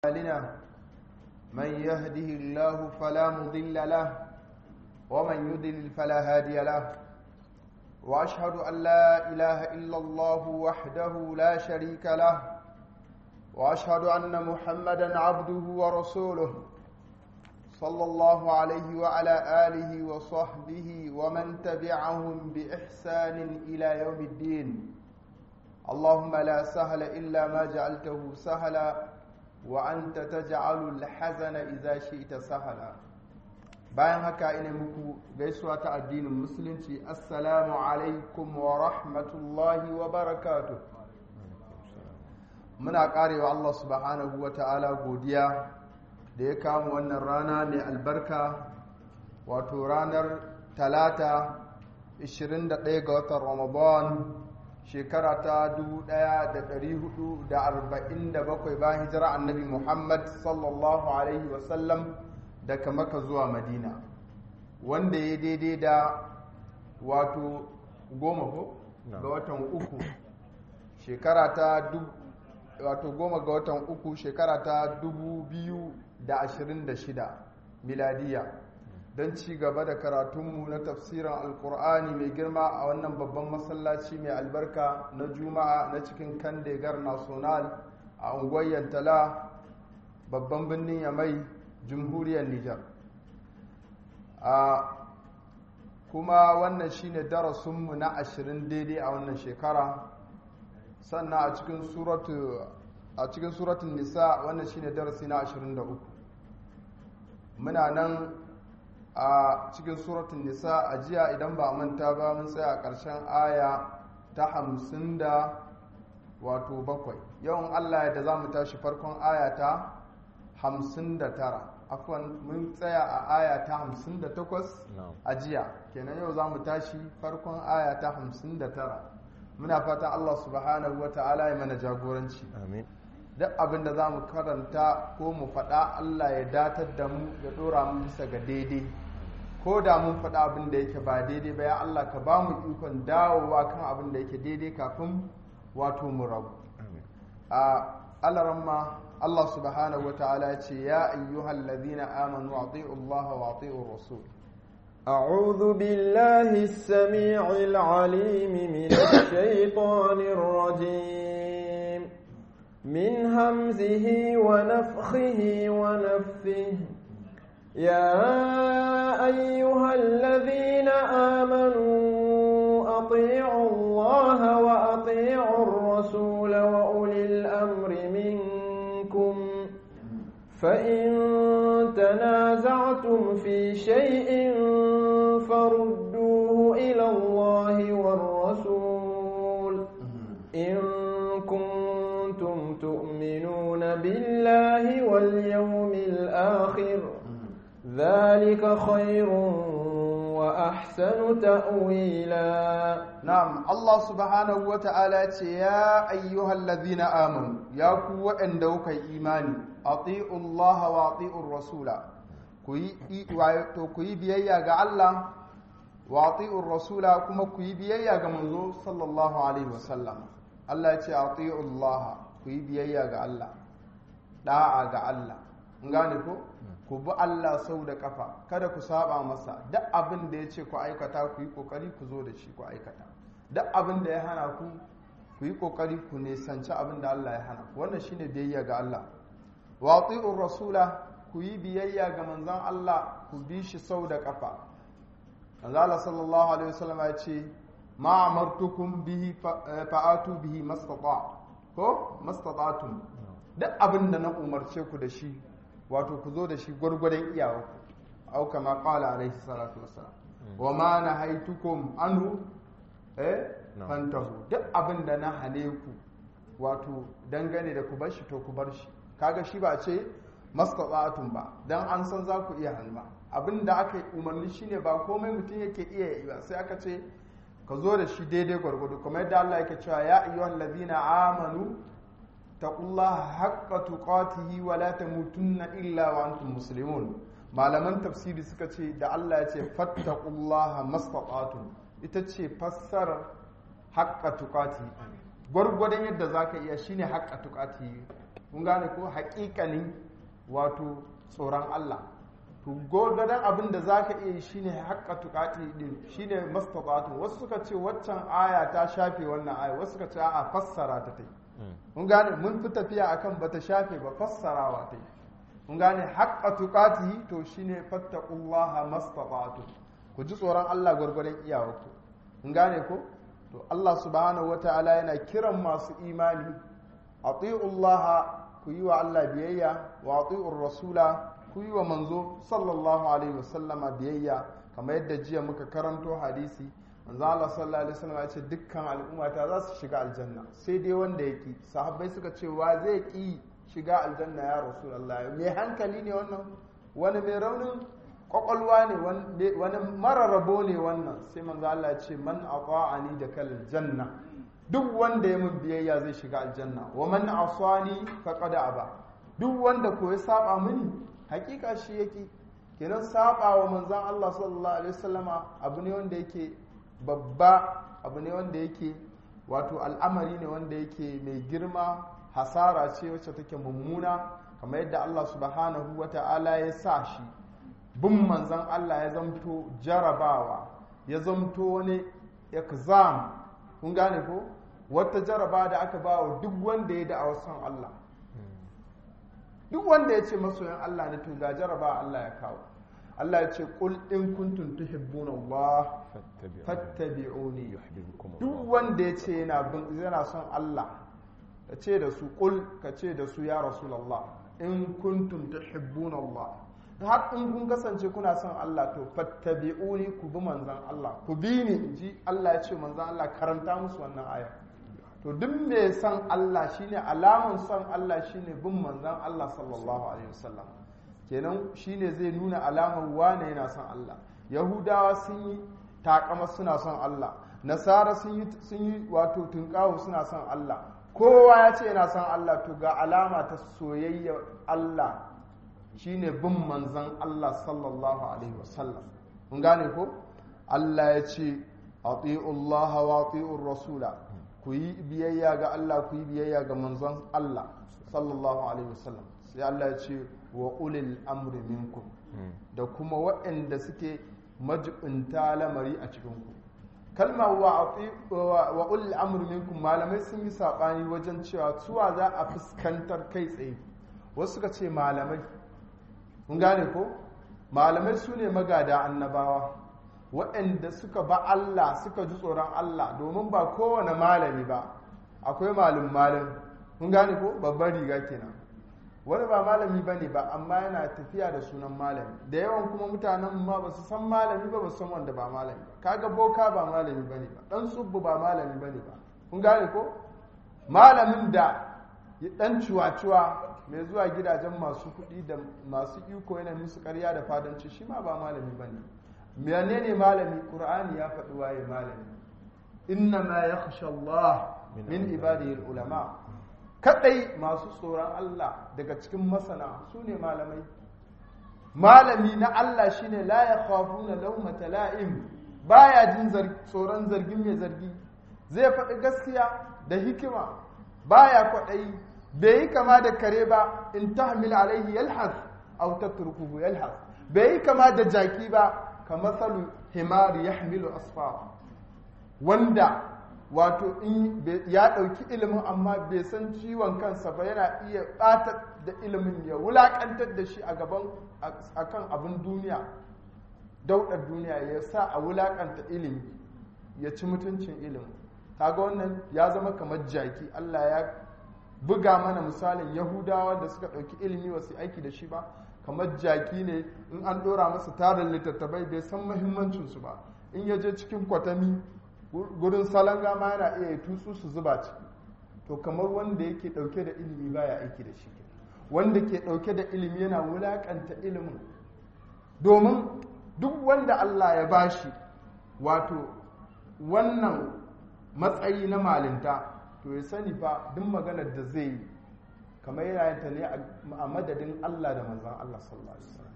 أعمالنا من يهده الله فلا مضل له ومن يضلل فلا هادي له وأشهد أن لا إله إلا الله وحده لا شريك له وأشهد أن محمدا عبده ورسوله صلى الله عليه وعلى آله وصحبه ومن تبعهم بإحسان إلى يوم الدين اللهم لا سهل إلا ما جعلته سهلا وأنت تجعل الحزن إذا شئت سهلا bayan haka ina muku gaisuwa ta addinin musulunci assalamu alaikum wa rahmatullahi wa barakatuh muna karewa Allah subhanahu wa ta'ala godiya da ya kama wannan rana mai albarka wato ranar talata 21 ga watan ramadan shekara ta 1447 bayan hijira annabi muhammad sallallahu alaihi wasallam daga maka zuwa madina wanda ya daidai da wato goma ko ga watan uku shekara ta wato goma ga watan uku shekara ta 2026 miladiya don ci gaba da karatunmu na tafsirin alkur'ani mai girma a wannan babban masallaci mai albarka na juma'a na cikin kandegar national a unguwar yantala babban birnin yamai jamhuriyar nijar a kuma wannan shine darasinmu na ashirin daidai a wannan shekara sannan a cikin suratu a cikin suratun nisa wannan shine darasi na 23 muna nan a cikin suratun nisa a jiya idan ba manta ba mun tsaya a ƙarshen aya ta hamsin da wato bakwai yawan allah da za mu tashi farkon aya ta hamsin da tara afwan mun tsaya a aya ta hamsin da takwas a jiya kenan yau za mu tashi farkon aya ta hamsin da tara muna fatan allah subhanahu wa ta'ala ya mana jagoranci amin duk abin da za mu karanta ko mu faɗa Allah ya datar da mu ya ɗora mu bisa ga daidai ko da mun faɗa abin da yake ba daidai ba ya Allah ka ba mu ikon dawowa kan abin da yake daidai kafin wato mu rabu a alaramma Allah subhanahu wa ta'ala ya ce ya ayyuhal ladina amanu ati'u Allah wa ati'u rasul أعوذ بالله السميع العليم من الشيطان الرجيم من همزه ونفخه ونفثه يا أيها الذين آمنوا أطيعوا الله وأطيعوا الرسول وأولي الأمر منكم فإن تنازعتم في شيء فردوه إلى الله والرسول إن كنتم تؤمنون بالله واليوم الآخر ذلك خير وأحسن تأويلا نعم الله سبحانه وتعالى يا أيها الذين آمنوا يا قوة أندوك إيماني أطيعوا الله وأطيعوا الرسول كي بيايا ga Allah wa ati'ur rasula kuma ku yi biyayya ga manzo sallallahu alaihi wasallam Allah ya ce ati'ullah ku yi biyayya ga Allah da'a ga Allah in gane ko ku bi Allah sau da kafa kada ku saba masa duk abin da ya ce ku aikata ku yi kokari ku zo da shi ku aikata duk abin da ya hana ku ku yi kokari ku nisanci abin da Allah ya hana wannan shine biyayya ga Allah wa ati'ur rasula ku yi biyayya ga manzon Allah ku bi shi sau da kafa Allah sallallahu alaihi wasallam ya ce ma amartukum bihi fa'atu bihi mastata ko mastata'tum duk abin da na umarce ku da shi wato ku zo da shi gwargwadon iyawa au kama qala alaihi salatu wassalam wa ma nahaitukum anhu eh fantahu duk abin da na hane ku wato dangane da ku bar shi to ku bar shi kaga shi ba ce mastata'tum ba dan an san za ku iya halma abin da aka yi umarni shine ba komai mutum yake iya yi ba sai aka ce ka zo da shi daidai gwargwado kuma yadda Allah yake cewa ya ayyuhal ladina amanu taqullaha haqqa tuqatihi wa la tamutunna illa wa antum muslimun malaman tafsiri suka ce da Allah ya ce fattaqullaha mastata'tum ita ce fassarar haqqa tuqatihi gwargwadon yadda zaka iya shine haqqa tuqatihi kun gane ko haƙiƙanin wato tsoron Allah to gwargwadon abin da za ka iya yi shine haƙƙa tuƙaƙi din shine mastata'atun wasu suka ce waccan aya ta shafe wannan aya wasu suka ce a fassara ta ta yi mun gane mun fi tafiya akan bata shafe ba fassarawa ta yi mun gane haƙƙa tuƙati to shine fattaqullaha mastata'atun ku ji tsoron Allah gwargwadon iyawarku mun gane ko to Allah subhanahu wata'ala yana kiran masu imani atiullaha ku yi wa Allah biyayya wa atiur rasula ku yi wa manzo sallallahu alaihi wasallama biyayya kamar yadda jiya muka karanto hadisi manzo Allah sallallahu alaihi wasallam ya ce dukkan al'ummata za su shiga aljanna sai dai wanda ya ki sahabbai suka ce wa zai ki shiga aljanna ya rasulullah mai hankali ne wannan wani mai raunin kwakwalwa ne wani mara rabo ne wannan sai manzo Allah ya ce man ata'ani da kal janna duk wanda ya mun biyayya zai shiga aljanna wa man asani faqad aba duk wanda ko ya saba mini hakika shi yake kenan saba wa manzon Allah sallallahu alaihi wasallama abu ne wanda yake babba abu ne wanda yake wato al'amari ne wanda yake mai girma hasara ce wacce take mummuna kamar yadda Allah subhanahu wata'ala ya sa shi bin manzon Allah ya zamto jarabawa ya zamto wani exam kun gane ko wata jaraba da aka ba wa duk wanda ya da'awar son Allah duk wanda ya ce masoyan Allah ne to ga jaraba Allah ya kawo Allah ya ce qul in kuntum tuhibbuna Allah fattabi'uni duk wanda ya ce yana bin yana son Allah ka ce da su qul ka ce da su ya rasulullah in kuntum tuhibbuna Allah har in kun kasance kuna son Allah to fattabi'uni ku bi manzon Allah ku bi ni ji Allah ya ce manzon Allah karanta musu wannan aya to duk mai son Allah shine alamun son Allah shine bin manzon Allah sallallahu alaihi wasallam kenan shine zai nuna alamar wane yana son Allah yahudawa sun yi takama suna son Allah nasara sun yi sun yi wato tunkawo suna son Allah kowa ya ce yana son Allah to ga alama ta soyayya Allah shine bin manzon Allah sallallahu alaihi wasallam mun gane ko Allah ya ce ati'ullaha wa ati'ur rasula ku yi biyayya ga Allah ku yi biyayya ga manzon Allah sallallahu alaihi wasallam sai Allah ya ce wa ulil amri minkum da kuma waɗanda suke majibinta lamari a cikin ku kalma wa wa ulil amri minkum malamai sun yi sabani wajen cewa suwa za a fuskantar kai tsaye wasu suka ce malamai kun gane ko malamai su ne magada annabawa waɗanda suka ba Allah suka ji tsoron Allah domin ba kowane malami ba akwai malum malam kun gane ko babban riga kenan wani ba malami ba ne ba amma yana tafiya da sunan malami da yawan kuma mutanen ma ba su san malami ba ba su san wanda ba malami ba kaga boka ba malami ba ne ba dan tsubbu ba malami ba ne ba kun gane ko malamin da dan cuwa-cuwa mai zuwa gidajen masu kuɗi da masu iko yana musu karya da fadanci shi ma ba malami ba ne menene malami qur'ani ya faɗi waye malami inna ma yakhsha Allah min ibadihi ulama kadai masu tsoron Allah daga cikin masana su ne malamai malami na Allah shine la yakhafuna lawmata la'im baya jin tsoron zargin mai zargi zai faɗi gaskiya da hikima baya kwaɗayi bai yi kama da kare ba in tahmil alaihi yalhas aw tatrukuhu yalhas bai yi kama da jaki ba kamasalu himari ya hamilu asfara wanda wato in ya ɗauki ilimin amma bai san ciwon kansa ba yana iya ɓata da ilimin ya wulaƙantar da shi a gaban akan abin duniya daudar duniya ya sa a wulaƙanta ilimi ya ci mutuncin ilimi kaga wannan ya zama kamar jaki allah ya buga mana misalin yahudawa da suka ɗauki ilimi wasu aiki da shi ba kamar jaki ne in an ɗora masa tarin littattafai bai san mahimmancinsu ba in ya je cikin kwatami gurin salanga ma yana iya tutsu su zuba ciki to kamar wanda yake ɗauke da ilimi baya aiki da shi wanda ke ɗauke da ilimi yana wulaƙanta ilimin domin duk wanda Allah ya bashi wato wannan matsayi na malinta to ya sani fa duk maganar da zai yi kamar yana yin ta ne a madadin Allah da manzan Allah sallallahu alaihi wasallam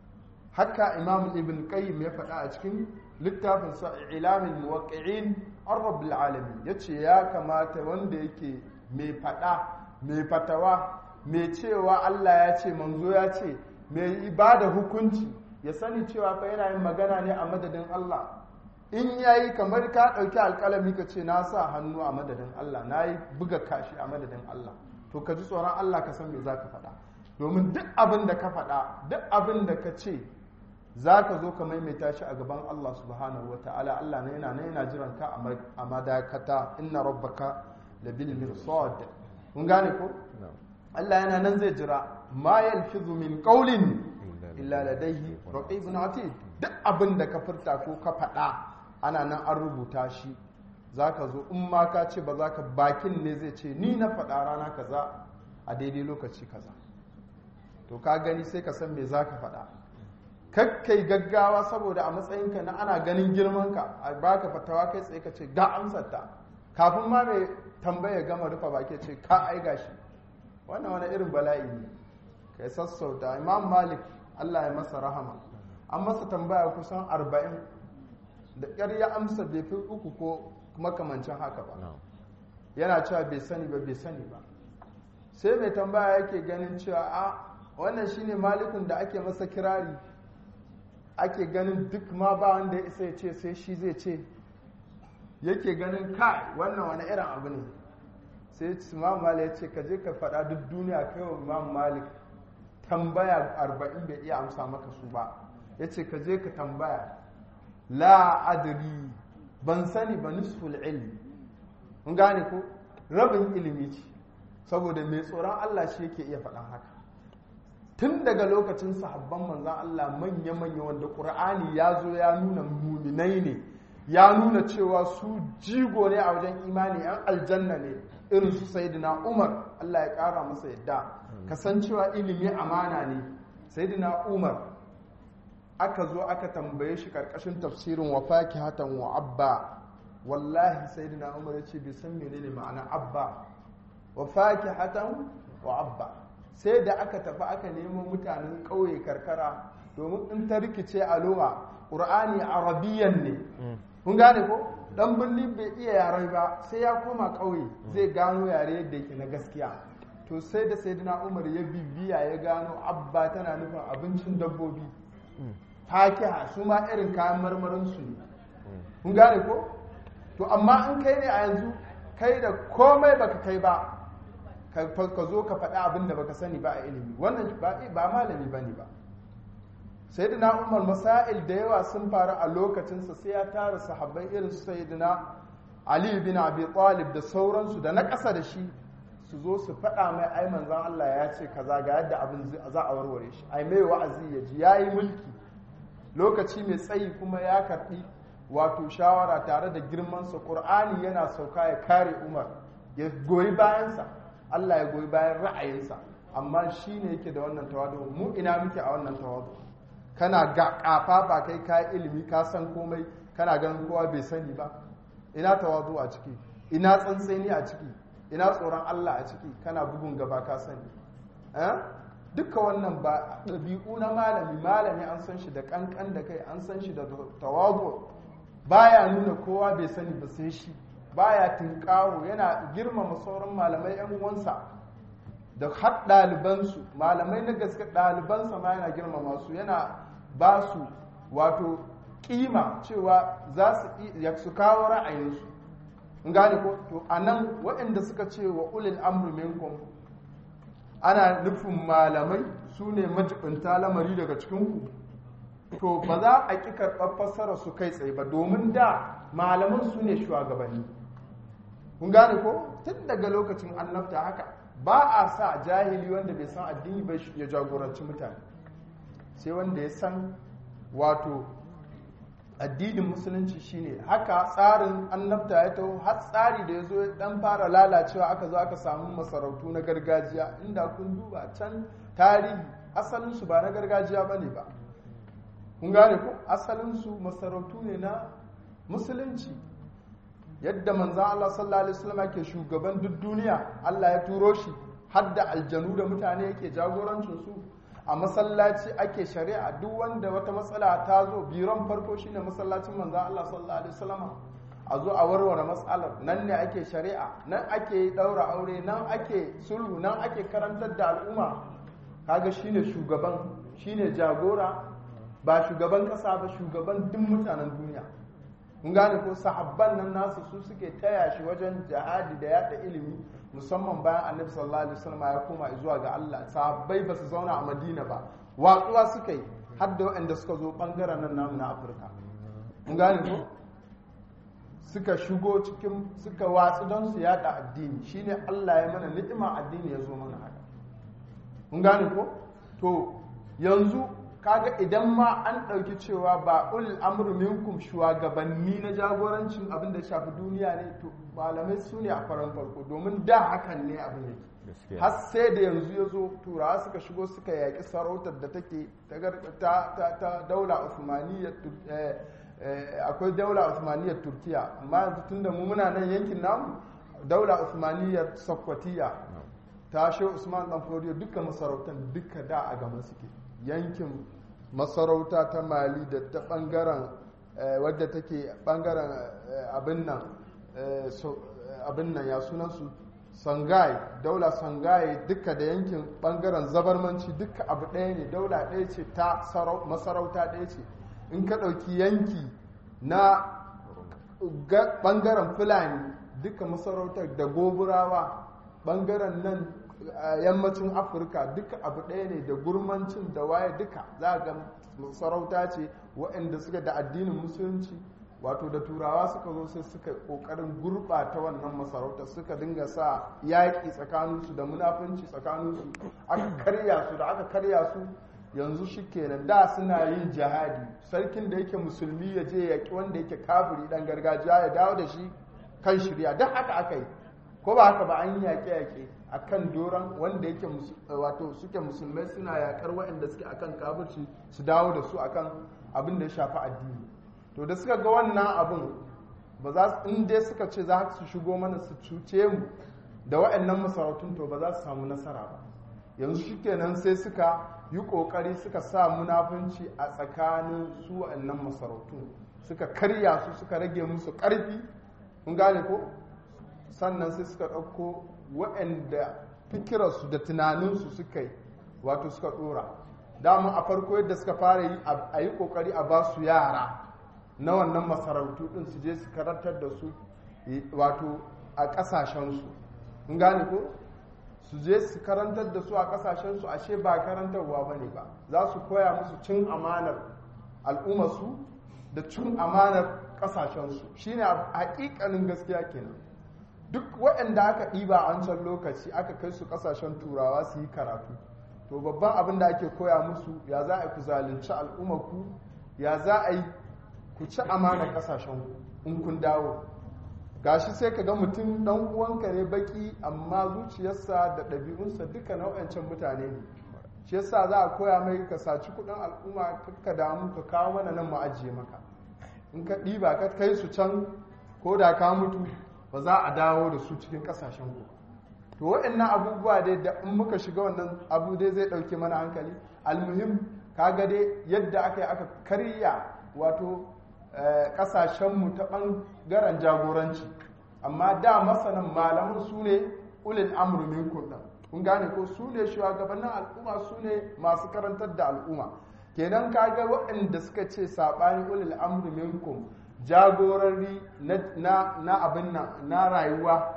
haka imam ibn qayyim ya faɗa a cikin littafin sa ilamul muwaqqi'in ar-rabbil alamin yace ya kamata wanda yake mai faɗa mai fatawa mai cewa Allah ya ce manzo ya ce mai ibada hukunci ya sani cewa fa yana yin magana ne a madadin Allah in yayi kamar ka ɗauki alƙalami ka ce na sa hannu a madadin Allah na yi buga kashi a madadin Allah to ka ji tsoron Allah ka san me za ka faɗa domin duk abin da ka faɗa duk abin da ka ce za ka zo ka maimaita shi a gaban Allah subhanahu wa ta'ala Allah na yana na yana jiran ka a madakata inna rabbaka da bil mirsad kun gane ko Allah yana nan zai jira ma yalfizu min qawlin illa ladayhi raqibun atid duk abin da ka furta ko ka faɗa ana nan an rubuta shi zaka zo in ma ka ce ba za ka bakin ne zai ce ni na faɗa rana kaza a daidai lokaci kaza to ka gani sai ka san me za ka faɗa kakkai gaggawa saboda a matsayinka na ana ganin girmanka a baka fatawa kai tsaye ka ce ga amsarta kafin ma mai tambaya gama rufa baki ce ka ai gashi wannan wani irin bala'i ne kai sassauta imam malik allah ya masa rahama an masa tambaya kusan arba'in da ƙyar ya amsa bai fi uku ko makamancin haka ba yana cewa bai sani ba bai sani ba sai mai tambaya yake ganin cewa a wannan shine malikun da ake masa kirari ake ganin duk ma ba wanda ya isa ya ce sai shi zai ce yake ganin kai wannan wani irin abu ne sai imam malik ya ce ka je ka faɗa duk duniya kai wa imam malik tambaya arba'in bai iya amsa maka su ba ya ce ka je ka tambaya la adri ban sani ba nisful ilmi mun gane ko rabin ilimi ce saboda mai tsoron Allah shi yake iya faɗan haka tun daga lokacin sahabban manzan Allah manya-manya wanda ƙur'ani ya zo ya nuna muminai ne ya nuna cewa su jigo ne a wajen imani yan aljanna ne irin su sayidina umar Allah ya ƙara masa yadda kasancewa ilimi amana ne sayidina umar aka zo aka tambaye shi karkashin tafsirin wa fakihatan wa abba wallahi sayidina umar ya ce bai san menene ma'ana abba wa fakihatan wa abba sai da aka tafi aka nemo mutanen ƙauye karkara domin in ta rikice a loma ƙur'ani arabiyan ne kun gane ko dan birni bai iya yaren ba sai ya koma ƙauye zai gano yare yadda yake na gaskiya to sai da sayyidina umar ya bibiya ya gano abba tana nufin abincin dabbobi fakiha su ma irin kayan marmarin su ne kun gane ko to amma in kai ne a yanzu kai da komai baka kai ba ka zo ka faɗi abin da baka sani ba a ilimi wannan ba malami ba ne ba sayyidina umar masail da yawa sun faru a lokacinsa sai ya tara sahabbai irin su sayyidina ali bin abi talib da sauransu da na ƙasa da shi su zo su faɗa mai ai manzon Allah ya ce kaza ga yadda abin za a warware shi ai mai wa'azi ya ji yayi mulki lokaci mai tsayi kuma ya karɓi wato shawara tare da girmansa qur'ani yana sauka ya kare umar ya goyi bayansa Allah ya goyi bayan ra'ayinsa amma shi ne yake da wannan tawadu mu ina muke a wannan tawadu kana ga kafa ba kai ka ilimi ka san komai kana ganin kowa bai sani ba ina tawadu a ciki ina tsantseni a ciki ina tsoron Allah a ciki kana bugun gaba ka sani duka wannan ba ɗabi'u na malami malami an san shi da kankan da kai an san shi da tawadu baya nuna kowa bai sani ba sai shi baya tinkawo yana girmama sauran malamai yan uwansa da har ɗalibansu malamai na gaske ɗalibansa ma yana girmama su yana ba su wato kima cewa za su su kawo ra'ayinsu in gane ko to a nan waɗanda suka ce wa ulil amru minkum ana nufin malamai su ne majibinta lamari daga cikinku to ba za a ƙi karɓar fassara su kai tsaye ba domin da malaman su ne shugabanni kun gane ko tun daga lokacin annabta haka ba a sa jahili wanda bai san addini ba ya jagoranci mutane sai wanda ya san wato addinin musulunci shine haka tsarin annabta ya taho har tsari da ya zo dan fara lalacewa aka zo aka samu masarautu na gargajiya inda kun duba can tarihi asalinsu ba na gargajiya ba ne ba kun gane ko asalinsu masarautu ne na musulunci yadda manzan Allah sallallahu alaihi wasallam ke shugaban duk duniya Allah ya turo shi har da aljanu da mutane yake jagorancin su a masallaci ake shari'a duk wanda wata matsala ta zo biron farko shine masallacin manzan Allah sallallahu alaihi wasallam a zo a warware matsalar nan ne ake shari'a nan ake daura aure nan ake sulhu nan ake karantar da al'umma kaga shine shugaban shine jagora ba shugaban kasa ba shugaban duk mutanen duniya mun gane ko sahabban nan nasu su suke taya shi wajen jihadi da yada ilimi musamman bayan annabi sallallahu alaihi wasallam ya koma zuwa ga Allah sahabbai ba su zauna a Madina ba watsuwa suka yi har da waɗanda suka zo bangaren nan namu na Afirka mun gane ko suka shigo cikin suka watsu don su yada addini shine Allah ya mana ni'ima addini ya zo mana haka mun gane ko to yanzu kaga idan ma an ɗauki cewa ba ulil amru minkum shugabanni na jagorancin abin da shafi duniya ne to malamai su ne a faran farko domin da hakan ne abin yake har sai da yanzu ya zo turawa suka shigo suka yaƙi sarautar da take ta, ta, ta daula usmaniyyar akwai daula usmaniyyar turkiya amma yanzu tunda mu muna nan yankin namu daula usmaniyyar sokotiya ta shi usman dan fodiyo duka masarautar duka da a gama suke yankin masarauta ta mali da ta bangaren wadda take bangaren abin nan abin nan ya sunansu sangai daula sangai duka da yankin bangaren zabarmanci duka abu ɗaya ne daula ɗaya ce ta masarauta ɗaya ce in ka ɗauki yanki na bangaren fulani duka masarautar da goburawa bangaren nan yammacin afirka duka abu ɗaya ne da gurmancin da waye duka za ga masarauta ce waɗanda suka da addinin musulunci wato da turawa suka zo sai suka ƙoƙarin gurɓata wannan masarauta suka dinga sa yaƙi tsakaninsu da munafunci tsakaninsu aka karya su da aka karya su yanzu shi kenan da suna yin jihadi sarkin da yake musulmi ya je yaƙi wanda yake kafiri ɗan gargajiya ya dawo da shi kan shirya don haka aka yi ko ba haka ba an yi yaƙe-yaƙe a kan doron wanda yake wato suke musulmai suna yaƙar waɗanda suke akan kafirci su dawo da su akan abin da ya shafi addini to da suka ga wannan abin ba za su in dai suka ce za su shigo mana su cuce mu da waɗannan masarautun to ba za su samu nasara ba yanzu shikenan sai suka yi ƙoƙari suka sa munafunci a tsakanin su waɗannan masarautun suka karya su suka rage musu ƙarfi kun gane ko sannan sai suka ɗauko waɗanda fikirarsu da tunaninsu suka yi wato suka ɗora dama a farko yadda suka fara yi a yi ƙoƙari a ba su yara na wannan masarautu ɗin su je su karantar da su wato a ƙasashensu kun gane ko su je su karantar da su a ƙasashensu ashe ba karantarwa ba ne ba za su koya musu cin amanar al'ummarsu da cin amanar ƙasashensu shine haƙiƙanin gaskiya kenan duk waɗanda aka ɗiba a wancan lokaci aka kai su ƙasashen turawa su yi karatu to babban abin da ake koya musu ya za a ku zalunci al'ummarku ya za a yi ku ci amana ƙasashen in kun dawo gashi sai ka ga mutum ɗan uwanka ne baki amma zuciyarsa da ɗabi'unsa duka nau'ancan mutane ne shi yasa za a koya mai ka saci kuɗin al'umma ka damu ka kawo mana nan mu ajiye maka in ka ɗiba ka kai su can ko da ka mutu ba za a dawo da su cikin kasashen ku to waɗannan abubuwa dai da in muka shiga wannan abu dai zai ɗauke mana hankali almuhim kaga dai yadda aka yi aka karya wato ƙasashenmu ta ɓangaren jagoranci amma da masanan malaman su ne ulil amru minkum ɗin kun gane ko su ne shugabannin al'umma su ne masu karantar da al'umma kenan kaga waɗanda suka ce saɓani ulil amru minkum jagorari na abin nan na rayuwa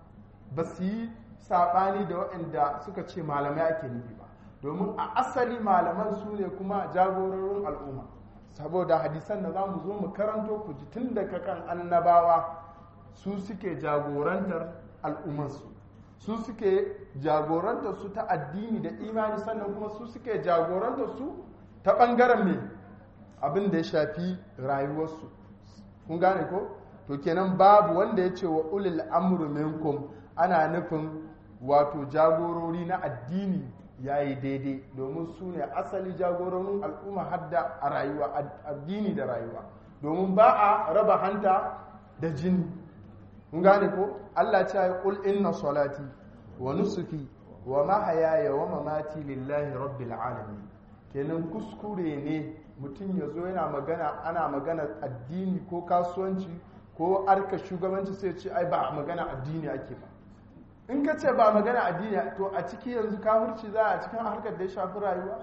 ba su yi saɓani da waɗanda suka ce malamai ake nufi ba domin a asali malaman su ne kuma jagororin al'umma saboda hadisan da za mu zo mu karanto ku ji tun daga kan annabawa su suke jagorantar al'ummarsu su suke jagorantar su ta addini da imani sannan kuma su suke jagorantar su ta ɓangaren mai abin da ya shafi rayuwarsu kun gane ko to kenan babu wanda ya ce wa ulil amru minkum ana nufin wato jagorori na addini ya yi daidai domin su ne asali jagororin al'umma hadda a rayuwa addini da rayuwa domin ba a raba hanta da jini kun gane ko Allah ce ya kul inna salati wa nusuki wa mahayaya wa mamati lillahi rabbil alamin kenan kuskure ne mutum ya zo yana magana ana magana addini ko kasuwanci ko arka shugabanci sai ce ai ba magana addini ake ba in ka ce ba magana addini to a ciki yanzu kafirci za a cikin harkar da ya shafi rayuwa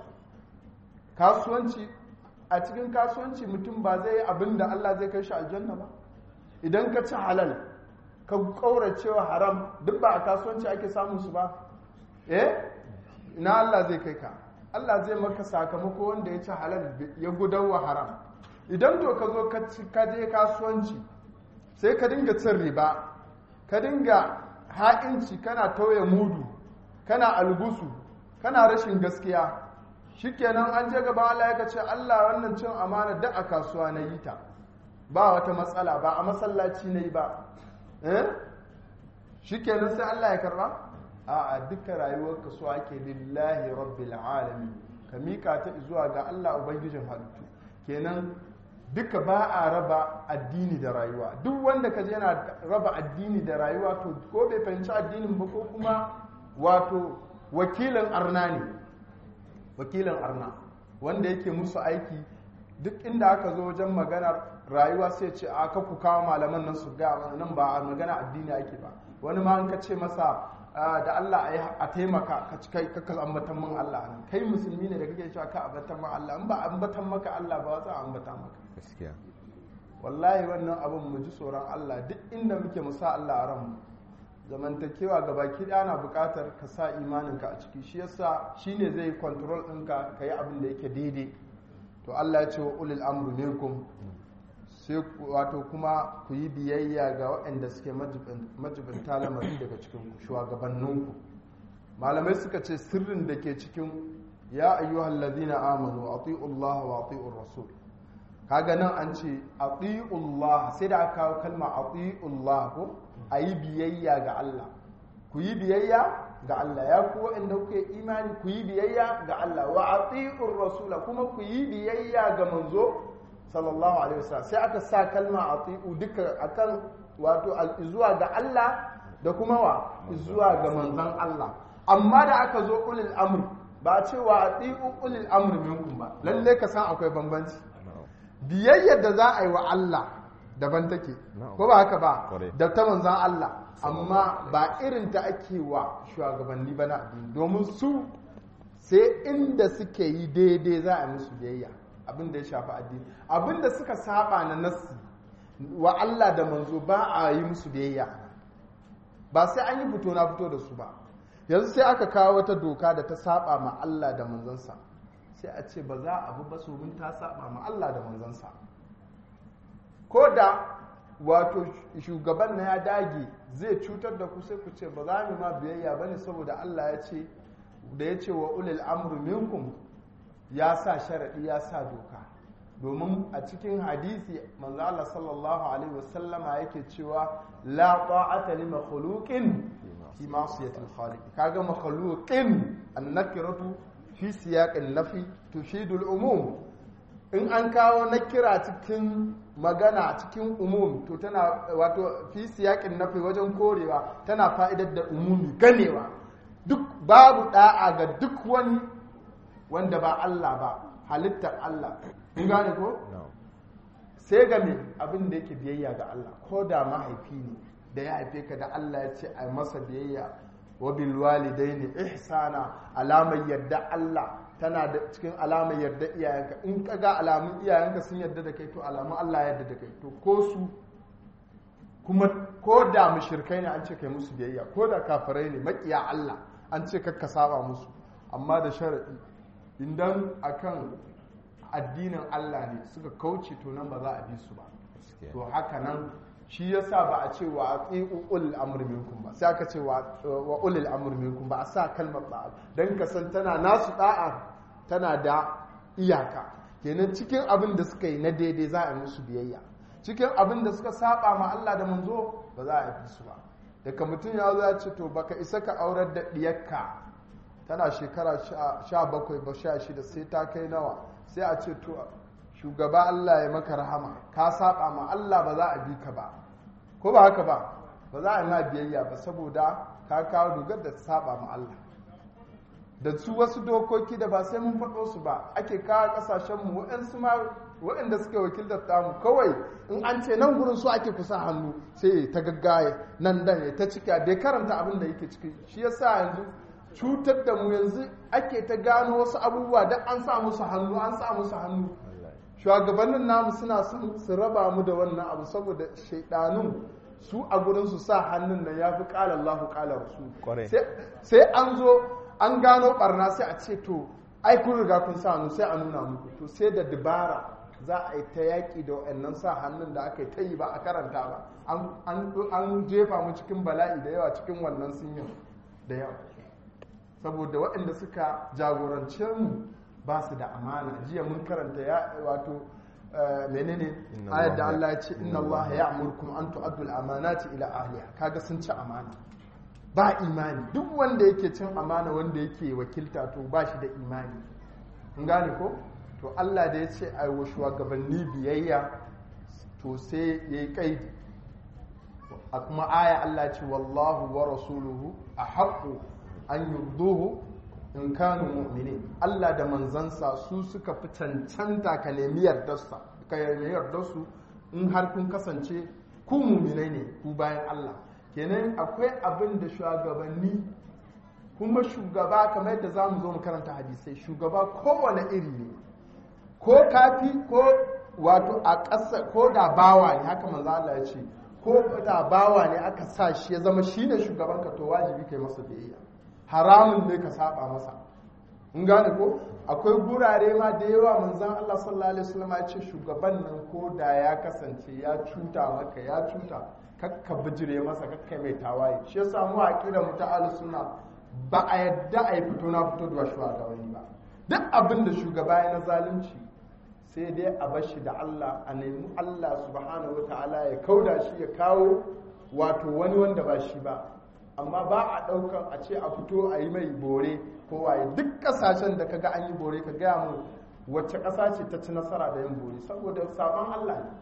kasuwanci a cikin kasuwanci mutum ba zai yi abin da Allah zai kai shi aljanna ba idan ka ci halal ka kauracewa haram duk ba a kasuwanci ake samun su ba eh ina Allah zai kai ka Allah zai maka sakamako wanda ya ci halal ya gudawa haram idan to ka zo ka je kasuwanci sai ka dinga cin riba ka dinga ha'inci kana tauye mudu kana algusu kana rashin gaskiya shikenan an je gaba Allah ya ce Allah wannan cin amana da a kasuwa na yi ta ba wata matsala ba a masallaci na yi ba eh shikenan sai Allah ya karba a duka rayuwar ka so ake lillahi rabbil alamin ka mika ta zuwa ga Allah ubangijin halittu kenan duka ba a raba addini da rayuwa duk wanda ka je yana raba addini da rayuwa to ko bai fahimci addinin ba ko kuma wato wakilin arna ne wakilin arna wanda yake musu aiki duk inda aka zo wajen magana rayuwa sai ce a ka ku kawo malaman nan su ga nan ba magana addini ake ba wani ma an ka ce masa da Allah a taimaka ka ci kai kakka ambatan man Allah nan kai musulmi ne da kake cewa ka ambatan man Allah in ba ambatan maka Allah ba za a ambata maka gaskiya wallahi wannan abin mu ji tsoron Allah duk inda muke mu sa Allah a ranmu zamantakewa ga baki ɗaya na buƙatar ka sa imaninka a ciki shi yasa shine zai control ɗinka ka yi abin da yake daidai to Allah ya ce wa ulil amru minkum sai wato kuma ku yi biyayya ga waɗanda suke majibinta lamari daga cikin shugabanninku malamai suka ce sirrin da ke cikin ya ayyuhal ladina amanu ati'u Allah wa ati'ur rasul kaga nan an ce ati'ullah sai da aka kawo kalma ati'ullah ko a yi biyayya ga Allah ku yi biyayya ga Allah ya ku waɗanda kuke imani ku yi biyayya ga Allah wa ati'ur rasula kuma ku yi biyayya ga manzo sallallahu alaihi wasallam sai aka sa kalma ati'u duka akan wato zuwa ga Allah da kuma wa zuwa ga manzon Allah amma da aka zo ulil amr ba cewa ati'u ulil amr minkum ba lalle ka san akwai bambanci biyayyar da za a yi wa Allah daban take ko ba haka ba da ta manzan Allah amma ba irin ta ake wa shugabanni ba na addini domin su sai inda suke yi daidai za a musu biyayya abin da ya shafi addini abin da suka saba na nassi wa Allah da manzo ba a yi musu biyayya ba sai an yi fito na fito da su ba yanzu sai aka kawo wata doka da ta saba ma Allah da manzansa sai a ce ba za a bi ba domin ta saba ma Allah da manzansa ko da wato shugaban na ya dage zai cutar da ku sai ku ce ba za mu ma biyayya ba ne saboda Allah ya ce da ya ce wa ulil amru minkum ya sa sharaɗi ya sa doka domin a cikin hadisi manzo Allah sallallahu alaihi wasallama yake cewa la ta'ata li makhluqin fi ma'siyatil khaliq kaga makhluqin an-nakiratu fi siyaqin nafi tufidul umum in an kawo nakira cikin magana cikin umum to tana wato fi siyaqin nafi wajen korewa tana fa'idar da umumi ganewa duk babu da'a ga duk wani wanda ba Allah ba halittar Allah kun gane ko sai ga me abin da yake biyayya ga Allah ko da mahaifi ne da ya haife ka da Allah ya ce a masa biyayya wa bil walidaini ihsana alamar yadda Allah tana da cikin alamar yarda iyayenka in ka ga alamun iyayenka sun yarda da kai to alamun Allah ya yarda da kai to ko su kuma ko da mushrikai ne an ce kai musu biyayya ko da kafirai ne makiya Allah an ce kakka saba musu amma da sharadi idan akan addinin Allah ne suka kauce to nan ba za a bi su ba to haka nan shi yasa ba a ce wa ati'u ulil amr minkum ba sai aka ce wa ulil amr minkum ba a sa kalmar da'a dan ka san tana nasu da'a tana da iyaka kenan cikin abin da suka yi na daidai za a yi musu biyayya cikin abin da suka saba ma Allah da manzo ba za a yi su ba daga mutum ya zo ya ce to baka isa ka aurar da diyarka tana shekara sha bakwai ba sha shida sai ta kai nawa sai a ce to shugaba Allah ya maka rahama ka saba ma Allah ba za a bi ka ba ko ba haka ba ba za a yi ma biyayya ba saboda ka kawo dogar da saba ma Allah da su wasu dokoki da ba sai mun faɗo su ba ake kawo ƙasashenmu waɗansu ma waɗanda suke wakiltar tamu kawai in an ce nan gurin su ake kusa hannu sai ta gaggaye nan dan ya ta cika bai karanta abin da yake ciki shi yasa yanzu cutar da mu yanzu ake ta gano wasu abubuwa don an sa musu hannu an sa musu hannu shugabannin namu suna son su raba mu da wannan abu saboda shaidanun su a gurin su sa hannun nan ya fi ƙala Allahu ƙala Kwarai. Rasul sai an zo an gano barna sai a ce to ai kun riga kun sa hannu sai a nuna muku to sai da dabara za a yi ta yaƙi da waɗannan sa hannun da aka yi ta yi ba a karanta ba An- an an jefa mu cikin bala'i da yawa cikin wannan sinyin da yawa saboda waɗanda suka jagorance mu ba su da amana jiya mun karanta ya wato eh, menene Inna ayar da Allah- Allah ya ce inna Allah ya amurkum an tu'addu al-amanati ila ahliha kaga sun ci amana ba imani duk wanda yake cin amana wanda yake wakilta to ba shi da imani kun gane ko to Allah da ya ce ai wa shugabanni biyayya to sai yayi kaidi a kuma aya Allah ce wallahu wa rasuluhu a haƙo an yurduhu in kanu mu'minin Allah da manzansa su suka fi cancanta ka nemi yardarsa ka nemi yardarsu in har kun kasance ku mu'minai ne ku bayan Allah kenan akwai abin da shugabanni kuma shugaba kamar yadda za mu zo mu karanta hadisai shugaba kowane iri ne ko kafi ko wato a ƙasa ko da bawa ne haka manzo Allah ya ce ko da bawa ne aka sa shi ya zama shine shugaban ka to wajibi kai masa biyayya haramun ne ka saba masa in gane ko akwai gurare ma da yawa manzon Allah sallallahu alaihi wasallam ya ce shugaban nan ko da ya kasance ya cuta maka ya cuta kakka bijire masa kakka mai tawaye shi yasa mu aqida mu ta ahlus sunna ba a yadda a yi fito na fito da shugabanni ba duk abin da shugaba ya na zalunci sai dai a bashi da Allah a nemi Allah subhanahu wa ta'ala ya kauda shi ya kawo wato wani wanda ba shi ba amma ba a ɗaukar a ce a fito a yi mai bore ko waye duk ƙasashen da kaga an yi bore ka gaya mu wacce ƙasa ce ta ci nasara da yin bore saboda sabon Allah ne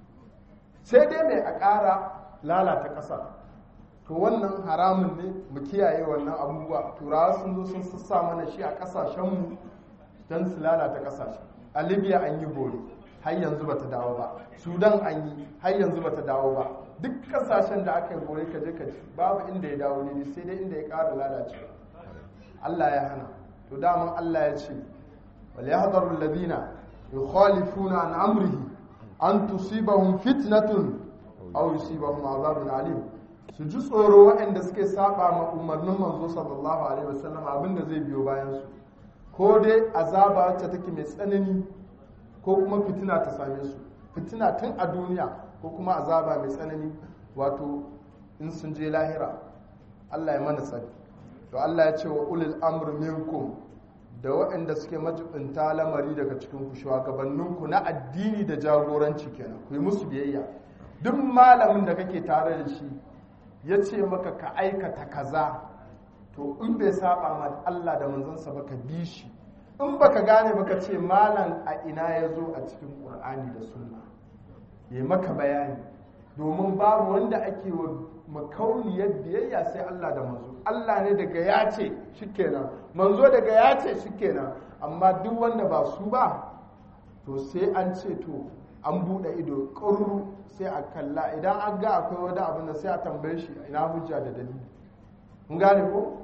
sai dai mai a ƙara lalata ƙasa to wannan haramun ne mu kiyaye wannan abubuwa turawa sun zo sun sassa mana shi a ƙasashenmu don su lalata ƙasashe a libya an yi bore har yanzu bata dawo ba sudan an yi har yanzu bata dawo ba duk ƙasashen da aka yi bore ka je ka ci babu inda ya dawo ne sai dai inda ya ƙara lalacewa Allah ya hana to daman Allah ya ce wal yahdharu alladhina yukhalifuna an amrihi an tusibahum fitnatun aw yusibahum adhabun alim su ji tsoro waɗanda suke saba ma umarnin manzo sallallahu alaihi wasallam abinda zai biyo bayan su ko dai azaba wacce take mai tsanani ko kuma fitina ta same su fitina tun a duniya ko kuma azaba mai tsanani wato in sun je lahira Allah ya mana sani to Allah ya ce wa ulil amr minkum da waɗanda suke majibinta lamari daga cikin ku shugabanninku na addini da jagoranci kenan ku yi musu biyayya duk malamin da kake tare da shi ya ce maka ka aikata kaza to in bai saba ma Allah da manzansa ba ka bi shi in baka gane baka ce malam a ina ya zo a cikin ƙur'ani da sunna ya maka bayani domin babu wanda ake wa makauniyar biyayya sai Allah da manzo Allah ne daga ya ce shikenan manzo daga ya ce shikenan amma duk wanda ba su ba to sai an ce to an buɗe ido ƙurru sai a kalla idan an ga akwai wani abin da sai a tambaye shi ina hujja da dalili mun gane ko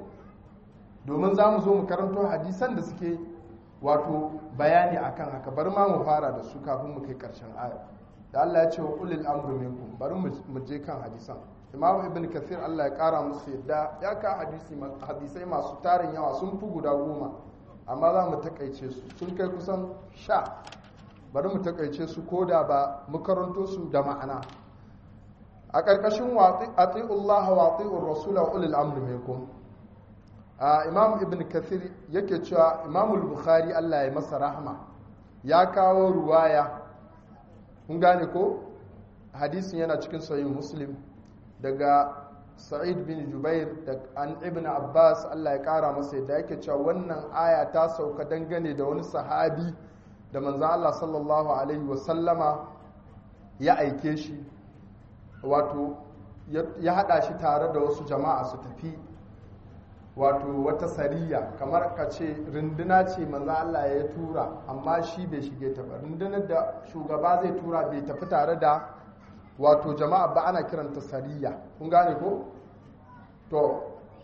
domin za mu zo mu karanto hadisan da suke wato bayani akan haka bari ma mu fara da su kafin mu kai karshen aya da Allah ya ce wa ulil amru minkum bari mu je kan hadisan Imam Ibn Kathir Allah ya kara musu yadda ya ka hadisi hadisai masu tarin yawa sun fi guda goma amma za mu takaice su sun kai kusan sha bari mu takaice su ko da ba mu karanto su da ma'ana a ƙarƙashin ati'ullaha wa ati'ur rasula wa ulil amri minkum imam ibn kathir yake cewa imam bukhari Allah ya masa rahma ya kawo ruwaya kun gane ko hadisin yana cikin sahih muslim daga sa'id bin jubair da an ibn abbas Allah ya kara masa yadda yake cewa wannan aya ta sauka dangane da wani sahabi da manzan Allah sallallahu Alaihi wasallama ya aike shi wato ya hada shi tare da wasu jama'a su tafi wato wata sariya kamar ka ce runduna ce manzo Allah ya tura amma shi bai shige ta ba rundunar da shugaba zai tura bai tafi tare da wato jama'a ba ana kiranta sariya kun gane ko to